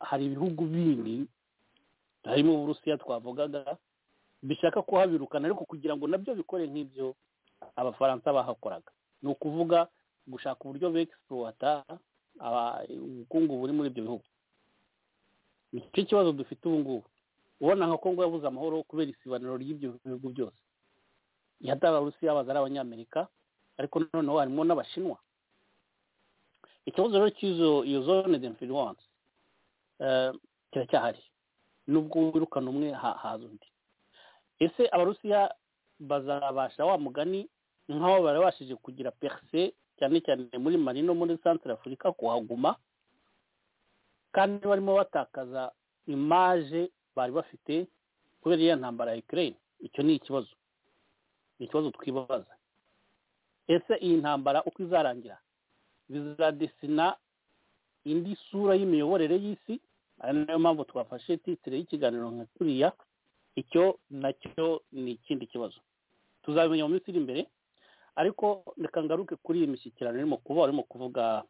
hari ibihugu bindi harimo uburusiya twavugaga bishaka kuhabirukana ariko kugira ngo nabyo bikore nk'ibyo abafaransa bahakoraga ni ukuvuga gushaka uburyo begisipuwata ubukungu buri muri ibyo bihugu ni cyo kibazo dufite ubu ngubu ubona nka kongo yabuze amahoro kubera isibaniro ry'ibyo bihugu byose yataba abarusiya yabaza ari abanyamerika ariko noneho harimo n'abashinwa ikibazo rero cy'izo iyo zone de influence kiracyahari nubwo wirukana umwe haza undi ese abarusiya bazabasha wa mugani nk'aho barabashije kugira perise cyane cyane muri mari no muri santire afurika kuhaguma kandi barimo batakaza imaje bari bafite kubera iyo ntambara ya ikirere icyo ni ikibazo ni ikibazo twibaza ese iyi ntambara uko izarangira bizadesina indi sura y'imiyoborere y'isi ari nayo mpamvu twafashe titire y'ikiganiro nka kuriya icyo nacyo ni ikindi kibazo tuzabimenya mu minsi iri imbere ariko reka ngaruke kuri iyi mishyikirano irimo kuba urimo kuvuga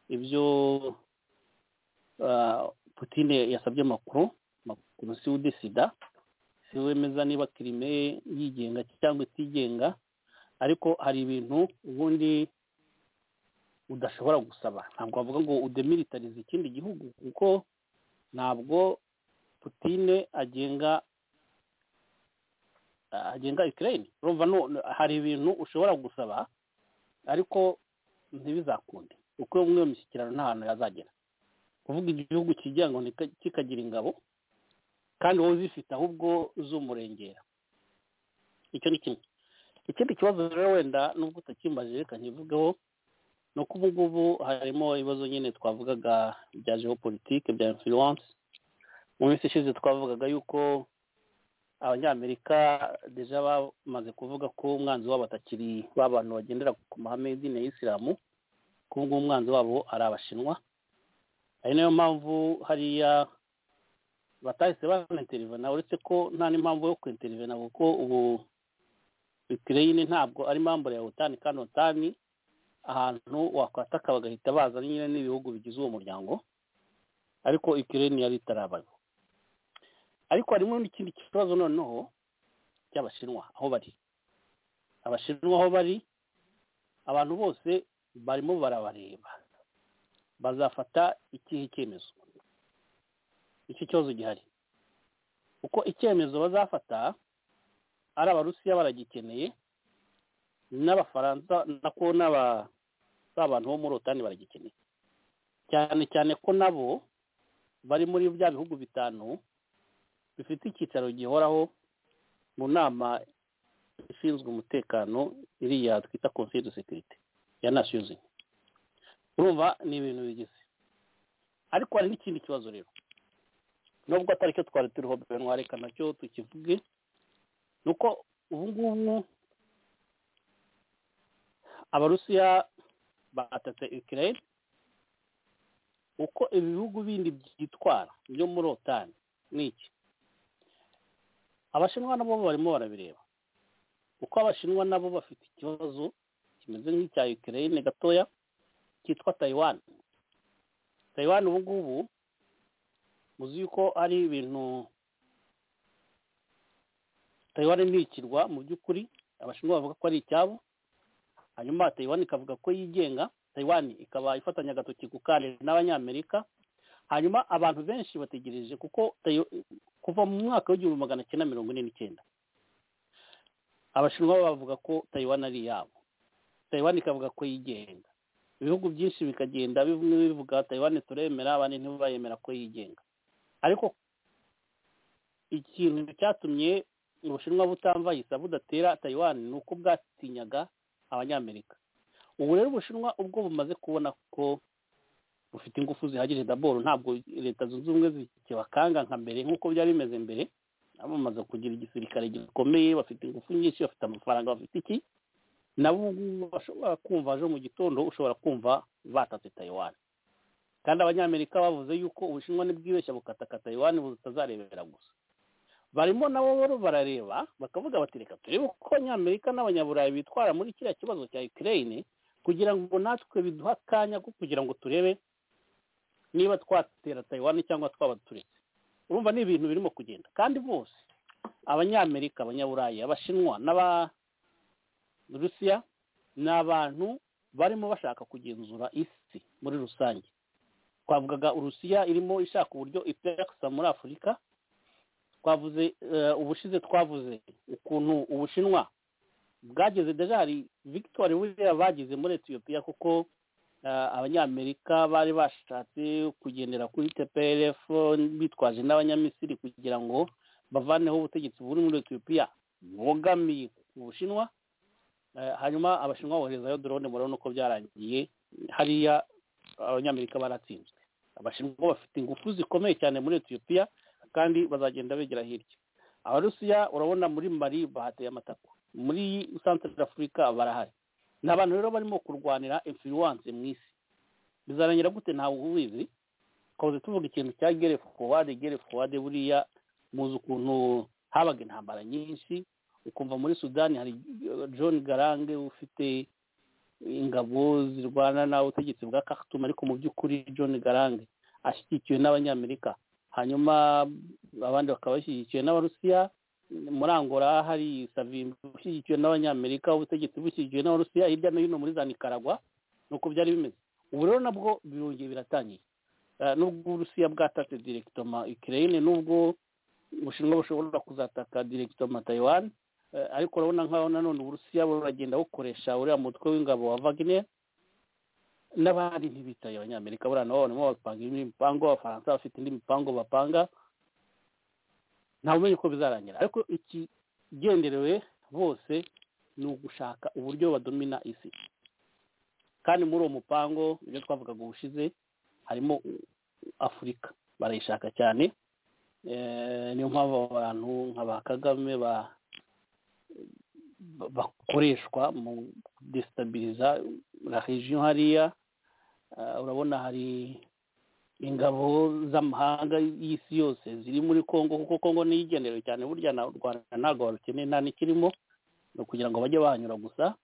ibyo putine yasabye amakuru amakuru si ude sida si wemeza niba kirime yigenga cyangwa itigenga ariko hari ibintu ubundi udashobora gusaba ntabwo wavuga ngo udemilitarize ikindi gihugu kuko ntabwo putine agenga agenga ikirere urumva hari ibintu ushobora gusaba ariko ntibizakunde kuko umwe mu mishyikirano nta hantu yazagera kuvuga igihugu kigira ngo kikagira ingabo kandi wowe uzifite ahubwo z'umurengera icyo ni kimwe ikindi kibazo rero wenda nubwo utakimbaje reka nkivugeho ni uko ubu ngubu harimo ibibazo nyine twavugaga bya geopolitike bya influence mu minsi ishize twavugaga yuko abanyamerika deja bamaze kuvuga ko umwanzi wabo atakiri ba bantu bagendera ku mahame y'idini ya isilamu ko ubu ngubu umwanzi wabo ari abashinwa ari nayo mpamvu hariya batahise banaterivena uretse ko nta n'impamvu yo kwiterivena kuko ubu ikireyini ntabwo ari mambure ya otani kandi otani ahantu wakwataka bagahita baza nyine n'ibihugu bigize uwo muryango ariko ikireyini yari itarabaye ariko harimo n'ikindi kibazo noneho cy'abashinwa aho bari abashinwa aho bari abantu bose barimo barabareba bazafata ikihe cyemezo icyo kibazo gihari kuko icyemezo bazafata ari abarusiya baragikeneye n'abafaransa nako n'aba bantu bo muri otani baragikeneye cyane cyane ko nabo bari muri bya bihugu bitanu bifite icyicaro gihoraho mu nama ishinzwe umutekano iriya twita konsiye de sekirite ya nasiyuzi urumva ni ibintu bigize ariko hari n'ikindi kibazo rero nubwo atari cyo twari turiho benwa reka nacyo tukivuge ni uko ubu ngubu abarusiya batatse ikirere uko ibihugu bindi byitwara byo muri otani ni iki abashinwa nabo barimo barabireba kuko abashinwa nabo bafite ikibazo kimeze nk'icya ukraine gatoya cyitwa taiwan taiwan ubu ngubu muzi yuko ari ibintu taiwan ni ikirwa mu by'ukuri abashinwa bavuga ko ari icyabo hanyuma taiwan ikavuga ko yigenga taiwan ikaba ifatanya agatoki ku kare n'abanyamerika hanyuma abantu benshi bategereje kuko Tayo- kuva mu mwaka w'igihumbi magana cyenda mirongo ine n'icyenda abashinwa bavuga ko taiwan ari iyabo taiwan ikavuga ko yigenga ibihugu byinshi bikagenda bimwe bivuga taiwan turemera abandi ntibayemera ko yigenga ariko ikintu cyatumye ubushinwa butamvayisa budatera taiwan ni uko bwatinyaga abanyamerika ubu rero ubushinwa ubwo bumaze kubona ko bufite ingufu zihagije daboro ntabwo leta zunze ubumwe zikibakanga nka mbere nk'uko byari bimeze mbere nabo bamaze kugira igisirikare gikomeye bafite ingufu nyinshi bafite amafaranga bafite iki nabo ubu ngubu bashobora kumva ejo mu gitondo ushobora kumva batatse taiwan kandi abanyamerika bavuze yuko ubushinwa ntibwibeshya bukataka taiwan butazarebera gusa barimo nabo rero barareba bakavuga bati reka turebe uko abanyamerika n'abanyaburayi bitwara muri kiriya kibazo cya ukraine kugira ngo natwe biduhe akanya ko kugira ngo turebe niba twatera taiwan cyangwa twaba turetse urumva ni ibintu birimo kugenda kandi bose abanyamerika abanyaburayi abashinwa n'abarusiya ni abantu barimo bashaka kugenzura isi muri rusange twavugaga urusiya irimo ishaka uburyo iperakisa muri afurika twavuze eh, ubushize twavuze ukuntu ubushinwa bwageze deja hari victoire buriya bagize muri etiyopiya kuko eh, abanyamerika bari bashatse kugendera kuri tplf bitwaje n'abanyamisiri kugira ngo bavaneho ubutegetsi buri muri etiyopiya bwogamiye ku bushinwa Eh, hanyuma abashinwa boherezayo drone murabona uko byarangiye hariya abanyamerika baratsinzwe abashinwa bafite ingufu zikomeye cyane muri etiyopiya kandi bazagenda begera hirya abarusiya urabona muri mari bahateye amatako muri centre afurika barahari ni abantu rero barimo kurwanira influence mu isi bizarangira gute ntawe ubizi twahoze tuvuga ikintu cya gere forward gere forward buriya muzi ukuntu habaga intambara nyinshi ukumva muri sudani hari eh, john garange ufite ingabo zirwana n'ubutegetsi bwa khartoum ariko mu by'ukuri john garange ashyigikiwe n'abanyamerika hanyuma abandi bakaba bashyigikiwe n'abarusiya muri angola hari savimbi ushyigikiwe n'abanyamerika ubutegetsi bushyigikiwe n'abarusiya hirya no hino muri za nikaragwa ni uko byari bimeze ubu rero nabwo birongeye biratangiye Eh, nubwo uburusiya bwatatse direkitoma ukraine nubwo ubushinwa bushobora kuzataka direkitoma taiwan Eh, ariko urabona nk'aho nanone uburusiya buragenda bukoresha uriya mutwe w'ingabo wa wagner n'abandi ntibitaye abanyamerika buriya nabo barimo bapanga indi mipango abafaransa bafite indi mipango bapanga ntawe umenya uko bizarangira ariko ikigenderewe bose ni ugushaka uburyo badomina isi kandi muri uwo mupango ibyo twavugaga ubushize harimo afurika barayishaka cyane Eh, niyo mpamvu abantu nka ba kagame ba ba- bakoreshwa mu desitabiliza la region hariya Ah, urabona hari ingabo z'amahanga y'isi yose ziri muri congo kuko congo niyo igenderewe cyane burya na u rwanda ntabwo barukeneye nta n'ikirimo ni ukugira ngo bajye bahanyura gusa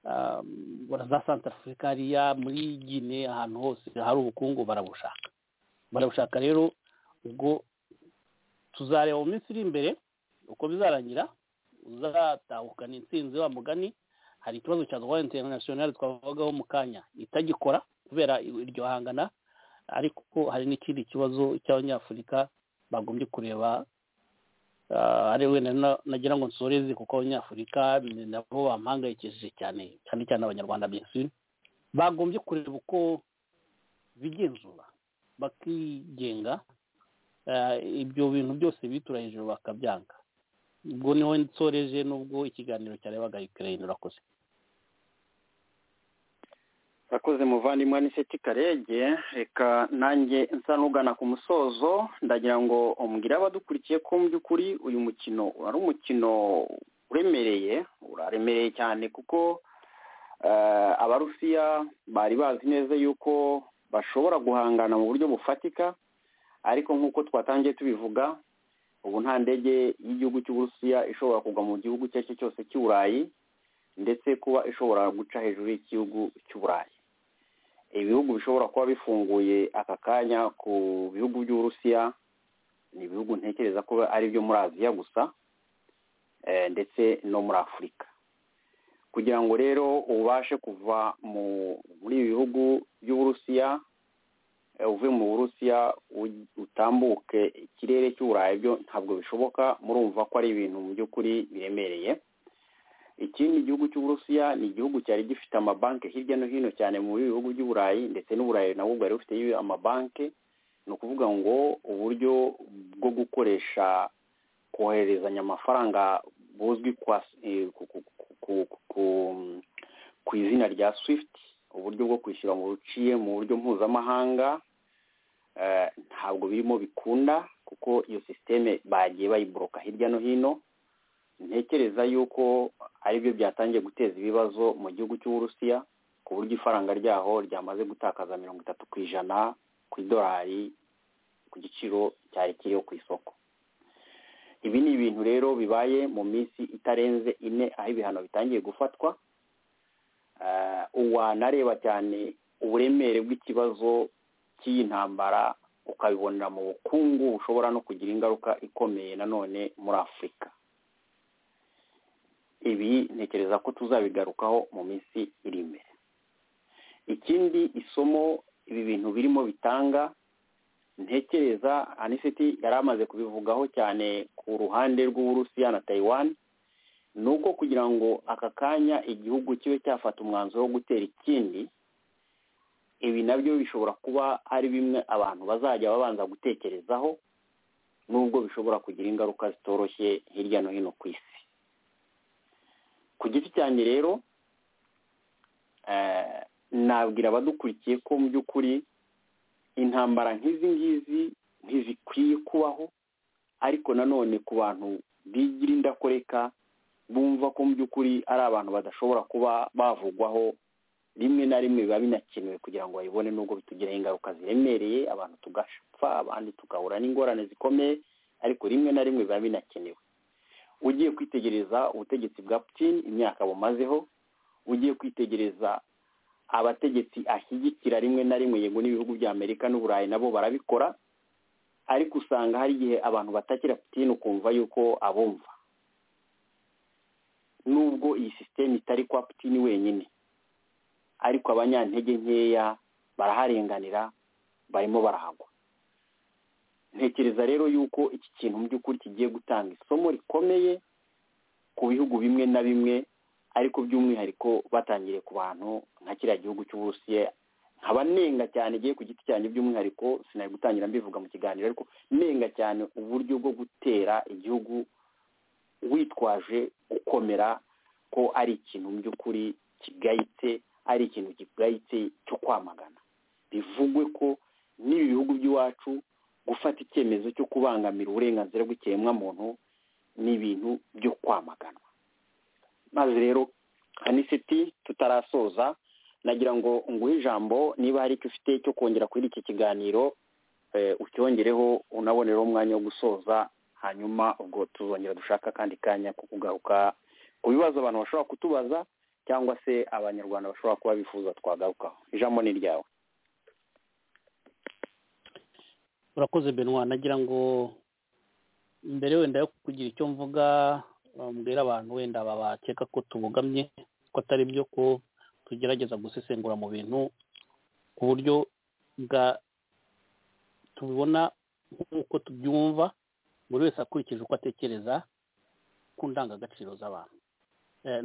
Ah, bora za santarafurika hariya muri gine ahantu hose hari ubukungu barabushaka barabushaka rero ubwo tuzareba mu minsi iri imbere uko bizarangira uzatahukana intsinzi wa mugani hari ikibazo cya rwanda interinasiyonari twavugagaho mu kanya itagikora kubera iryo hangana ariko ko hari n'ikindi kibazo cy'abanyafurika bagombye kureba ah, ari wenda na- nagira ngo nsoreze kuko abanyafurika ni nabo bampangayikishije cyane cyane cyane abanyarwanda benshi bagombye kureba uko bigenzura bakigenga ah, ibyo bintu byose bitura hejuru bakabyanga ubwo niho nsoreje n'ubwo ikiganiro cyarebaga ukraine urakoze urakoze muvandimwe aniseti karege reka nanjye nsa n'ugana ku musozo ndagira ngo umbwire abadukurikiye ko mu by'ukuri uyu mukino ari umukino uremereye uraremereye cyane kuko eh, abarusiya bari bazi neza yuko bashobora guhangana mu buryo bufatika ariko nk'uko twatangiye tubivuga ubu nta ndege y'igihugu cy'uburusiya ishobora kugwa mu gihugu icyo ari cyo cyose cy'i burayi ndetse kuba ishobora guca hejuru y'igihugu cy'uburayi ibihugu bishobora kuba bifunguye aka kanya ku bihugu by'uburusiya ni ibihugu ntekereza ko ari ibyo muri aziya gusa ndetse no muri afurika kugira ngo rero ubashe kuva muri ibi bihugu by'uburusiya uve mu burusiya utambuke ikirere cy'uburayi byo ntabwo bishoboka murumva ko ari ibintu mu by'ukuri biremereye ikindi gihugu cy'uburusiya ni igihugu cyari gifite amabanki hirya no hino cyane mu bihugu by'uburayi ndetse n'uburayi nabwo bwari bufite amabanki ni ukuvuga ngo uburyo bwo gukoresha kohererezanya amafaranga buzwi ku izina rya swift uburyo bwo kwishyura mu buciye mu buryo mpuzamahanga ntabwo birimo bikunda kuko iyo sisiteme bagiye bayiboroka hirya no hino ntekereza yuko aribyo byatangiye guteza ibibazo mu gihugu cy'uburusiya ku buryo ifaranga ryaho ryamaze gutakaza mirongo itatu ku ijana ku idolari ku giciro cyari kiriho ku isoko ibi ni ibintu rero bibaye mu minsi itarenze ine aho ibihano bitangiye gufatwa wanareba cyane uburemere bw'ikibazo cy'iyi ntambara ukabibonera mu bukungu bushobora no kugira ingaruka ikomeye nanone muri afurika ibi ntekereza ko tuzabigarukaho mu minsi iri imbere ikindi isomo ibi bintu birimo bitanga ntekereza anisiti yari amaze kubivugaho cyane ku ruhande rw'uburusiya na tayiwani ni uko kugira ngo aka kanya igihugu kibe cyafata umwanzuro wo gutera ikindi ibi nabyo bishobora kuba ari bimwe abantu bazajya babanza gutekerezaho nubwo bishobora kugira ingaruka zitoroshye hirya no hino ku isi ku giti cyanjye rero nabwira abadukurikiye ko mu by'ukuri intambara nk'izi ngizi ntizikwiye kubaho ariko nanone ku bantu bigira indakoreka bumva ko mu by'ukuri ari abantu badashobora kuba bavugwaho rimwe na rimwe biba binakenewe kugira ngo babibone nubwo bitugiraho ingaruka ziremereye abantu tugapfa abandi tugahura n'ingorane zikomeye ariko rimwe na rimwe biba binakenewe ugiye kwitegereza ubutegetsi bwa putin imyaka bumazeho ugiye kwitegereza abategetsi ashyigikira rimwe na rimwe yego n'ibihugu bya amerika n'uburayi nabo barabikora ariko usanga hari igihe abantu batakira putin ukumva yuko abumva nubwo iyi sisiteme itari kwa putin wenyine ariko abanyantege nkeya baraharenganira barimo barahagwa ntekereza rero yuko iki kintu mu by'ukuri kigiye gutanga isomo rikomeye ku bihugu bimwe na bimwe ariko by'umwihariko batangiriye ku bantu nka kiriya gihugu cy'uburusiya nkaba nenga cyane igiye ku giti cyanjye by'umwihariko sinari gutangira mbivuga mu kiganiro ariko nenga cyane uburyo bwo gutera igihugu witwaje gukomera ko ari ikintu mu by'ukuri kigayitse ari ikintu kigayitse cyo kwamagana bivugwe ko n'ibi bihugu by'iwacu gufata icyemezo cyo kubangamira uburenganzira bw'ikiremwamuntu ni ibintu byo kwamaganwa maze rero anisiti tutarasoza nagira ngo nguhe ijambo niba hari icyo ufite cyo kongera kuri iki kiganiro ucyongereho unabonereho umwanya wo gusoza hanyuma ubwo tuzongera dushaka akandi kanya ko kugaruka ku bibazo abantu bashobora kutubaza cyangwa se abanyarwanda bashobora kuba bifuza twagarukaho ijambo ni ryawe urakoze benwa nagira ngo mbere wenda yo kugira icyo mvuga mbwira abantu wenda babakeka ko tubugamye ko atari byo ko tugerageza gusesengura mu bintu ku buryo bwa tubibona nk'uko tubyumva buri wese akurikije uko atekereza ku ndangagaciro z'abantu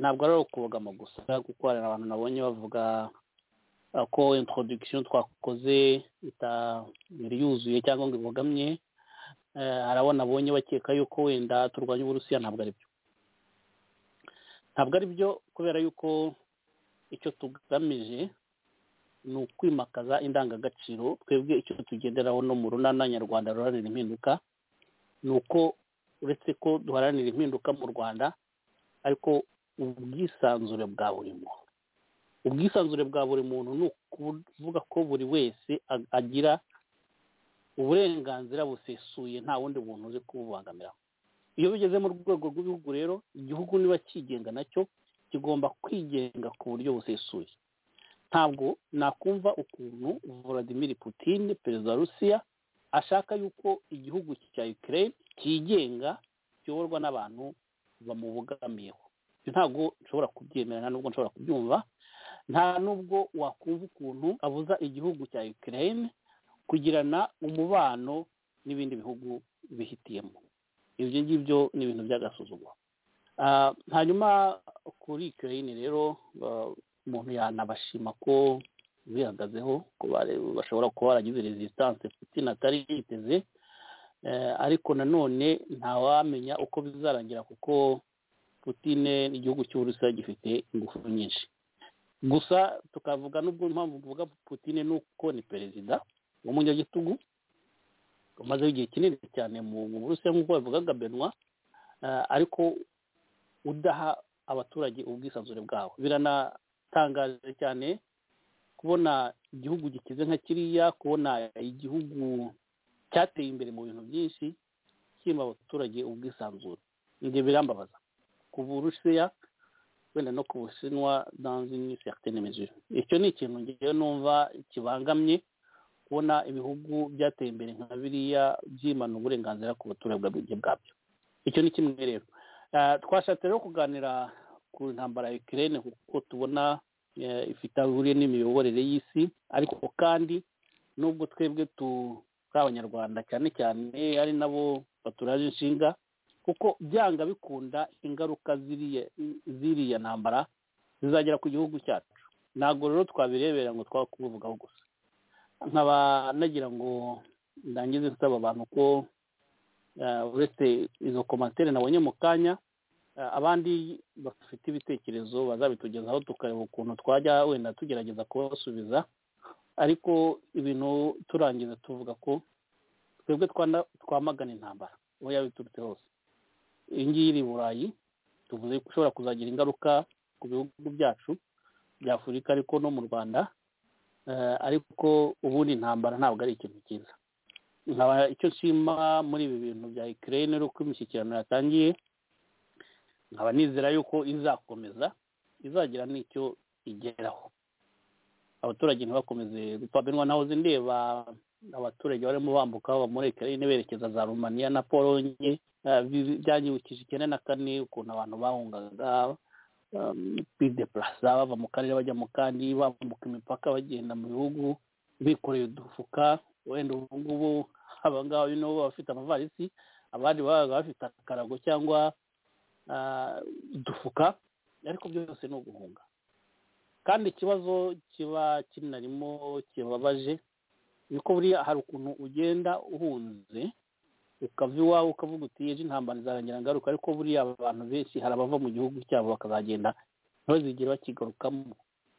ntabwo ari ukubogama gusa kuko hari abantu nabonye bavuga ko introdogisiyo twakoze itari yuzuye cyangwa ngo ibogamye hari abo nabonye bakeka yuko wenda turwanya uburusiya ntabwo ari byo ntabwo ari byo kubera yuko icyo tugamije ni ukwimakaza indangagaciro twebwe icyo tugenderaho no mu runana nyarwanda ruharanira impinduka ni uko uretse ko duharanira impinduka mu rwanda ariko ubwisanzure bwa buri muntu ubwisanzure bwa buri muntu ni ukuvuga ko buri wese agira uburenganzira busesuye nta wundi muntu uzi kububangamira iyo bigeze mu rwego rw'igihugu rero igihugu niba cyigenga nacyo kigomba kwigenga ku buryo busesuye ntabwo nakumva ukuntu Vladimir Putin perezida wa rusiya ashaka yuko igihugu cya Ukraine cyigenga kiyoborwa n'abantu bamubogamiyeho ntabwo nshobora kubyemera nta nubwo nshobora kubyumva nta nubwo wakumva ukuntu abuza igihugu cya Ukraine kugirana umubano n'ibindi bihugu bihitiyemo ibyo ngibyo ni ibintu by'agasuzuguro hanyuma kuri Ukraine rero umuntu yanabashima ko bihagazeho ko bashobora kuba baragize resistance putin atari yiteze ariko nanone ntawamenya uko bizarangira kuko putin igihugu cy'uburusiya gifite ingufu nyinshi gusa tukavuga n'ubwo impamvu tuvuga putin ni uko ni perezida w'umunyagitugu umazeho igihe kinini cyane mu burusiya nk'uko babivugaga benwa ariko udaha abaturage ubwisanzure bwabo biranatangaje cyane kubona igihugu gikize nka kiriya kubona igihugu cyateye imbere mu bintu byinshi kirimo abaturage ubwisanzure ibyo birambabaza ku burusiya wenda no ku bushinwa danze iminsi yatenemeje icyo ni ikintu ngewe numva kibangamye kubona ibihugu byateye imbere nka biriya byimana uburenganzira ku baturage bwabyo icyo ni kimwe rero twashatse rero kuganira ku ntambara ya Ukraine kuko tubona ifite aho ihuriye n'imiyoborere y'isi ariko kandi nubwo twebwe abanyarwanda cyane cyane ari nabo baturaje inshinga kuko byanga bikunda ingaruka ziriya ntambara zizagera ku gihugu cyacu ntabwo rero twabirebera ngo kubivugaho gusa nkaba nagira ngo ndangize nsaba abantu ko uretse izo komantere nabonye mu kanya abandi bafite ibitekerezo bazabitugezaho tukareba ukuntu twajya wenda tugerageza kubasubiza ariko ibintu turangiza tuvuga ko twebwe twamagana intambara aho yaba iturutse hose iyi ngiyi iri i burayi tuvuze ko ishobora kuzagira ingaruka ku bihugu byacu bya afurika ariko no mu rwanda ariko ubundi intambara ntabwo ari ikintu cyiza nkaba icyo nshima muri ibi bintu bya ikirere uko imishyikirano yatangiye nkaba nizera yuko izakomeza izagira n'icyo igeraho abaturage ntibakomeze gupfa benwa naho zindeba abaturage barimo bambuka bava muri ikirere berekeza za rumaniya na polonye byanyibukije icyenda na kane ukuntu abantu bahungaga bideparasa bava mu karere bajya mu kandi bambuka imipaka bagenda mu bihugu bikoreye udufuka wenda ubu ngubu abangaba nibo baba bafite amavarisi abandi baba bafite akarago cyangwa udufuka ariko byose ni uguhunga kandi ikibazo kiba kinarimo kibabaje ni uko buriya hari ukuntu ugenda uhunze ukava iwawe ukavuga uti ejo intambara izarangira ngaruka ariko buriya abantu benshi hari abava mu gihugu cyabo bakazagenda ntibazigere bakigarukamo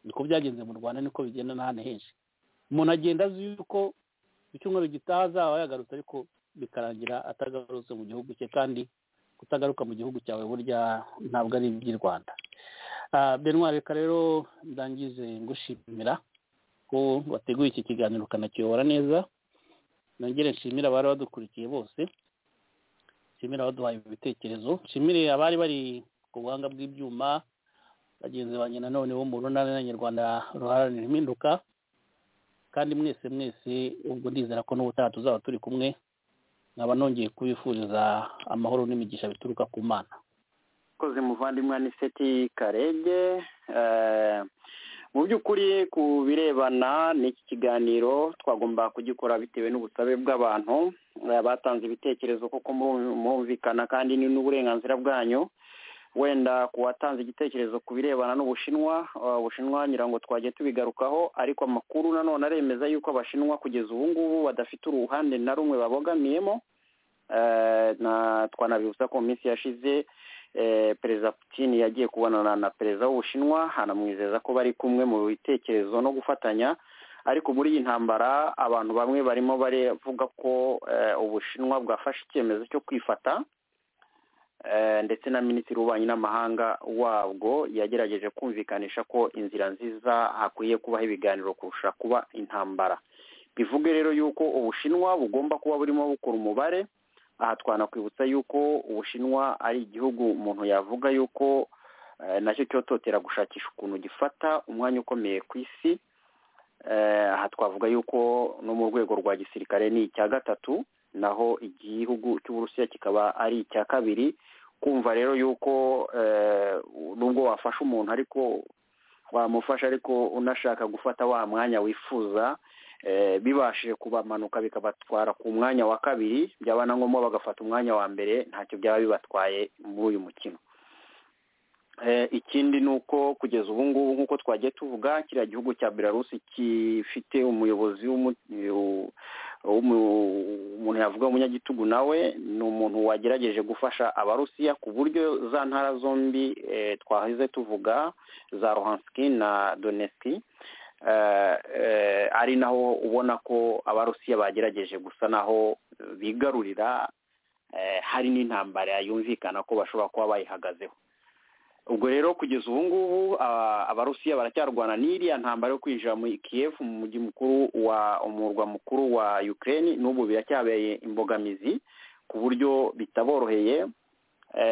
niko byagenze mu rwanda niko bigenda n'ahandi henshi umuntu agenda azi yuko icyumweru gitaha azaba yagarutse ariko bikarangira atagarutse mu gihugu cye kandi kutagaruka mu gihugu cyawe burya ntabwo ari iby'i rwanda benwa reka rero ndangize ngushimira ko wateguye iki kiganiro ukanakiyobora neza nongere nshimire abari badukurikiye bose nshimire abaduhaye ibitekerezo nshimire abari bari ku buhanga bw'ibyuma bagenzi banjye nanone bo mu runana nyarwanda ruharanira impinduka kandi mwese mwese ubwo ndizera ko n'ubutaha tuzaba turi kumwe nkaba nongeye kubifuriza amahoro n'imigisha bituruka ku mana koze muvandimwe aniseti karege mu by'ukuri ku birebana n'iki kiganiro twagomba kugikora bitewe n'ubusabe bw'abantu batanze ibitekerezo kuko mwumvikana kandi ni n'uburenganzira bwanyu wenda ku watanze igitekerezo ku birebana n'ubushinwa ubushinwa ngira ngo twagiye tubigarukaho ariko amakuru nanone aremeza yuko abashinwa kugeza ubu ngubu badafite uruhande na rumwe babogamiyemo twanabibutsa ko mu minsi yashize perezida Putin yagiye kubonana na perezida w'ubushinwa hanamwizeza ko bari kumwe mu bitekerezo no gufatanya ariko muri iyi ntambara abantu bamwe barimo baravuga ko ubushinwa bwafashe icyemezo cyo kwifata ndetse na minisitiri w'ububanyi n'amahanga wabwo yagerageje kumvikanisha ko inzira nziza hakwiye kubaho ibiganiro kurusha kuba intambara bivuge rero yuko ubushinwa bugomba kuba burimo bukora umubare aha twanakwibutsa yuko ubushinwa ari igihugu umuntu yavuga yuko nacyo cyototera gushakisha ukuntu gifata umwanya ukomeye ku isi aha twavuga yuko no mu rwego rwa gisirikare ni icya gatatu naho igihugu cy'uburusiya kikaba ari icya kabiri kumva rero yuko nubwo wafasha umuntu ariko wamufasha ariko unashaka gufata wa mwanya wifuza bibashije kubamanuka bikabatwara ku mwanya wa kabiri byaba na ngombwa bagafata umwanya wa mbere ntacyo byaba bibatwaye muri uyu mukino ikindi ni uko kugeza ubu ngubu nk'uko twagiye tuvuga kiriya gihugu cya belarusi gifite umuyobozi umuntu yavuga umunyagitugu nawe ni umuntu wagerageje gufasha abarusiya ku buryo za ntara zombi twaheze tuvuga za rohanski na donetsi ari naho ubona ko abarusiya bagerageje gusa naho bigarurira hari n'intambara yumvikana ko bashobora kuba bayihagazeho ubwo rero kugeza ubu ngubu abarusiya baracyarwana n'iriya ntambara yo kwinjira muri kiyevu mu mujyi mukuru wa umurwa mukuru wa Ukraine n'ubu biracyabeye imbogamizi ku buryo bitaboroheye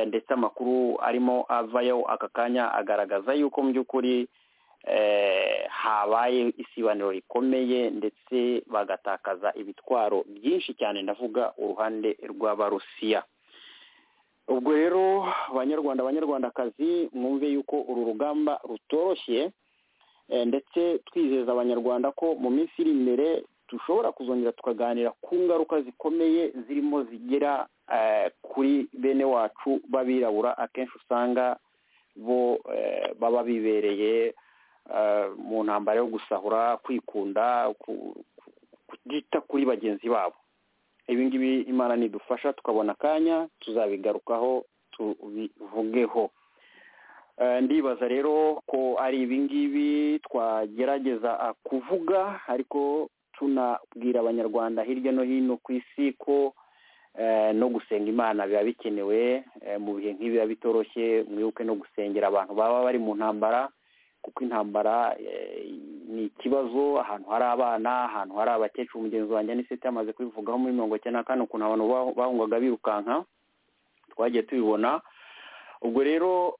ndetse amakuru arimo avayo aka kanya agaragaza yuko mu by'ukuri habaye isibaniro rikomeye ndetse bagatakaza ibitwaro byinshi cyane ndavuga uruhande rw'abarusiya ubwo rero abanyarwanda abanyarwandakazi mwumve yuko uru rugamba rutoroshye ndetse twizeza abanyarwanda ko mu minsi iri imbere dushobora kuzongera tukaganira ku ngaruka zikomeye zirimo zigera kuri bene wacu b'abirabura akenshi usanga bo baba bibereye mu ntambara yo gusahura kwikunda kutita kuri bagenzi babo ibi ngibi imana nidufasha tukabona akanya tuzabigarukaho tubivugeho ndibaza rero ko ari ibi ngibi twagerageza kuvuga ariko tunabwira abanyarwanda hirya no hino ku isi ko no gusenga imana biba bikenewe mu bihe nk'ibi biba bitoroshye mwibuke no gusengera abantu baba bari mu ntambara kuko intambara ni ikibazo ahantu hari abana ahantu hari abakecuru mugenzi wanjye n'iseti yamaze kubivugaho muri mirongo icyenda na kane ukuntu abantu bahungaga birukanka twagiye tubibona ubwo rero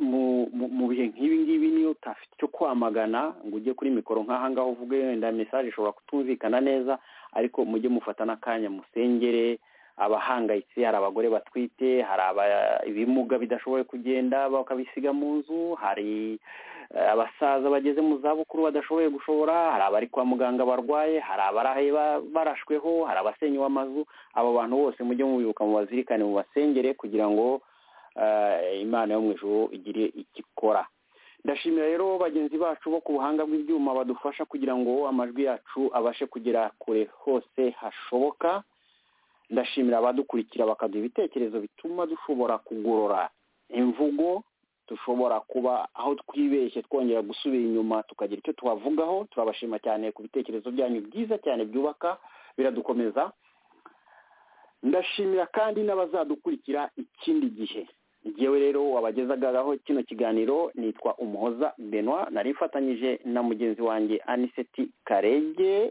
mu bihe nk'ibi ngibi niyo utafite icyo kwamagana ngo ujye kuri mikoro nk'aha ngaho uvuge wenda mesaje ishobora kutumvikana neza ariko mujye mufata n'akanya musengere abahangayitse hari abagore batwite hari ibimuga bidashoboye kugenda bakabisiga mu nzu hari abasaza bageze mu zabukuru badashoboye gushobora hari abari kwa muganga barwaye hari abarahe barashweho hari abasenyewe amazu abo bantu bose mujye mubibuka mu bazirikane mu basengere kugira ngo imana yo mu ijoro igire ikikora ndashimira rero bagenzi bacu bo ku buhanga bw'ibyuma badufasha kugira ngo amajwi yacu abashe kugera kure hose hashoboka ndashimira abadukurikira bakaduha ibitekerezo bituma dushobora kugorora imvugo dushobora kuba aho twibeshye twongera gusubira inyuma tukagira icyo tuhavugaho turabashima cyane ku bitekerezo byanyu byiza cyane byubaka biradukomeza ndashimira kandi n'abazadukurikira ikindi gihe ngewe rero wabagezaho kino kiganiro nitwa umuhoza benwa nari mfatanyije na mugenzi wanjye aniseti karege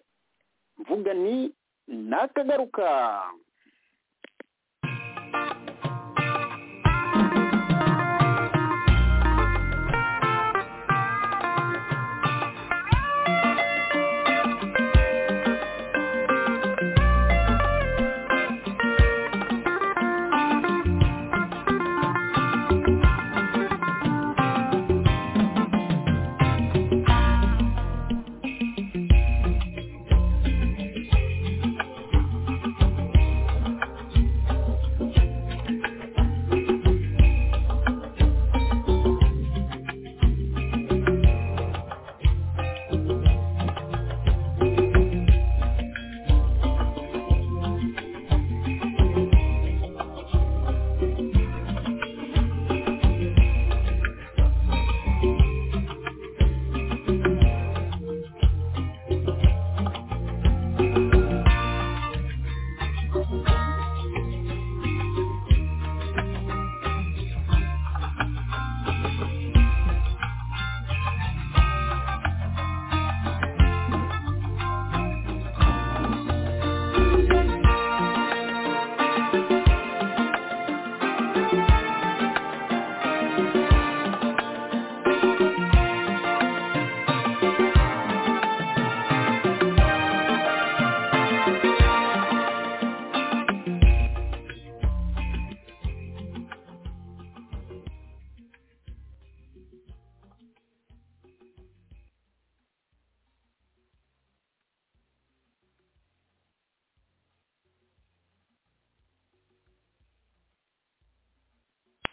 mvuga ni nakagaruka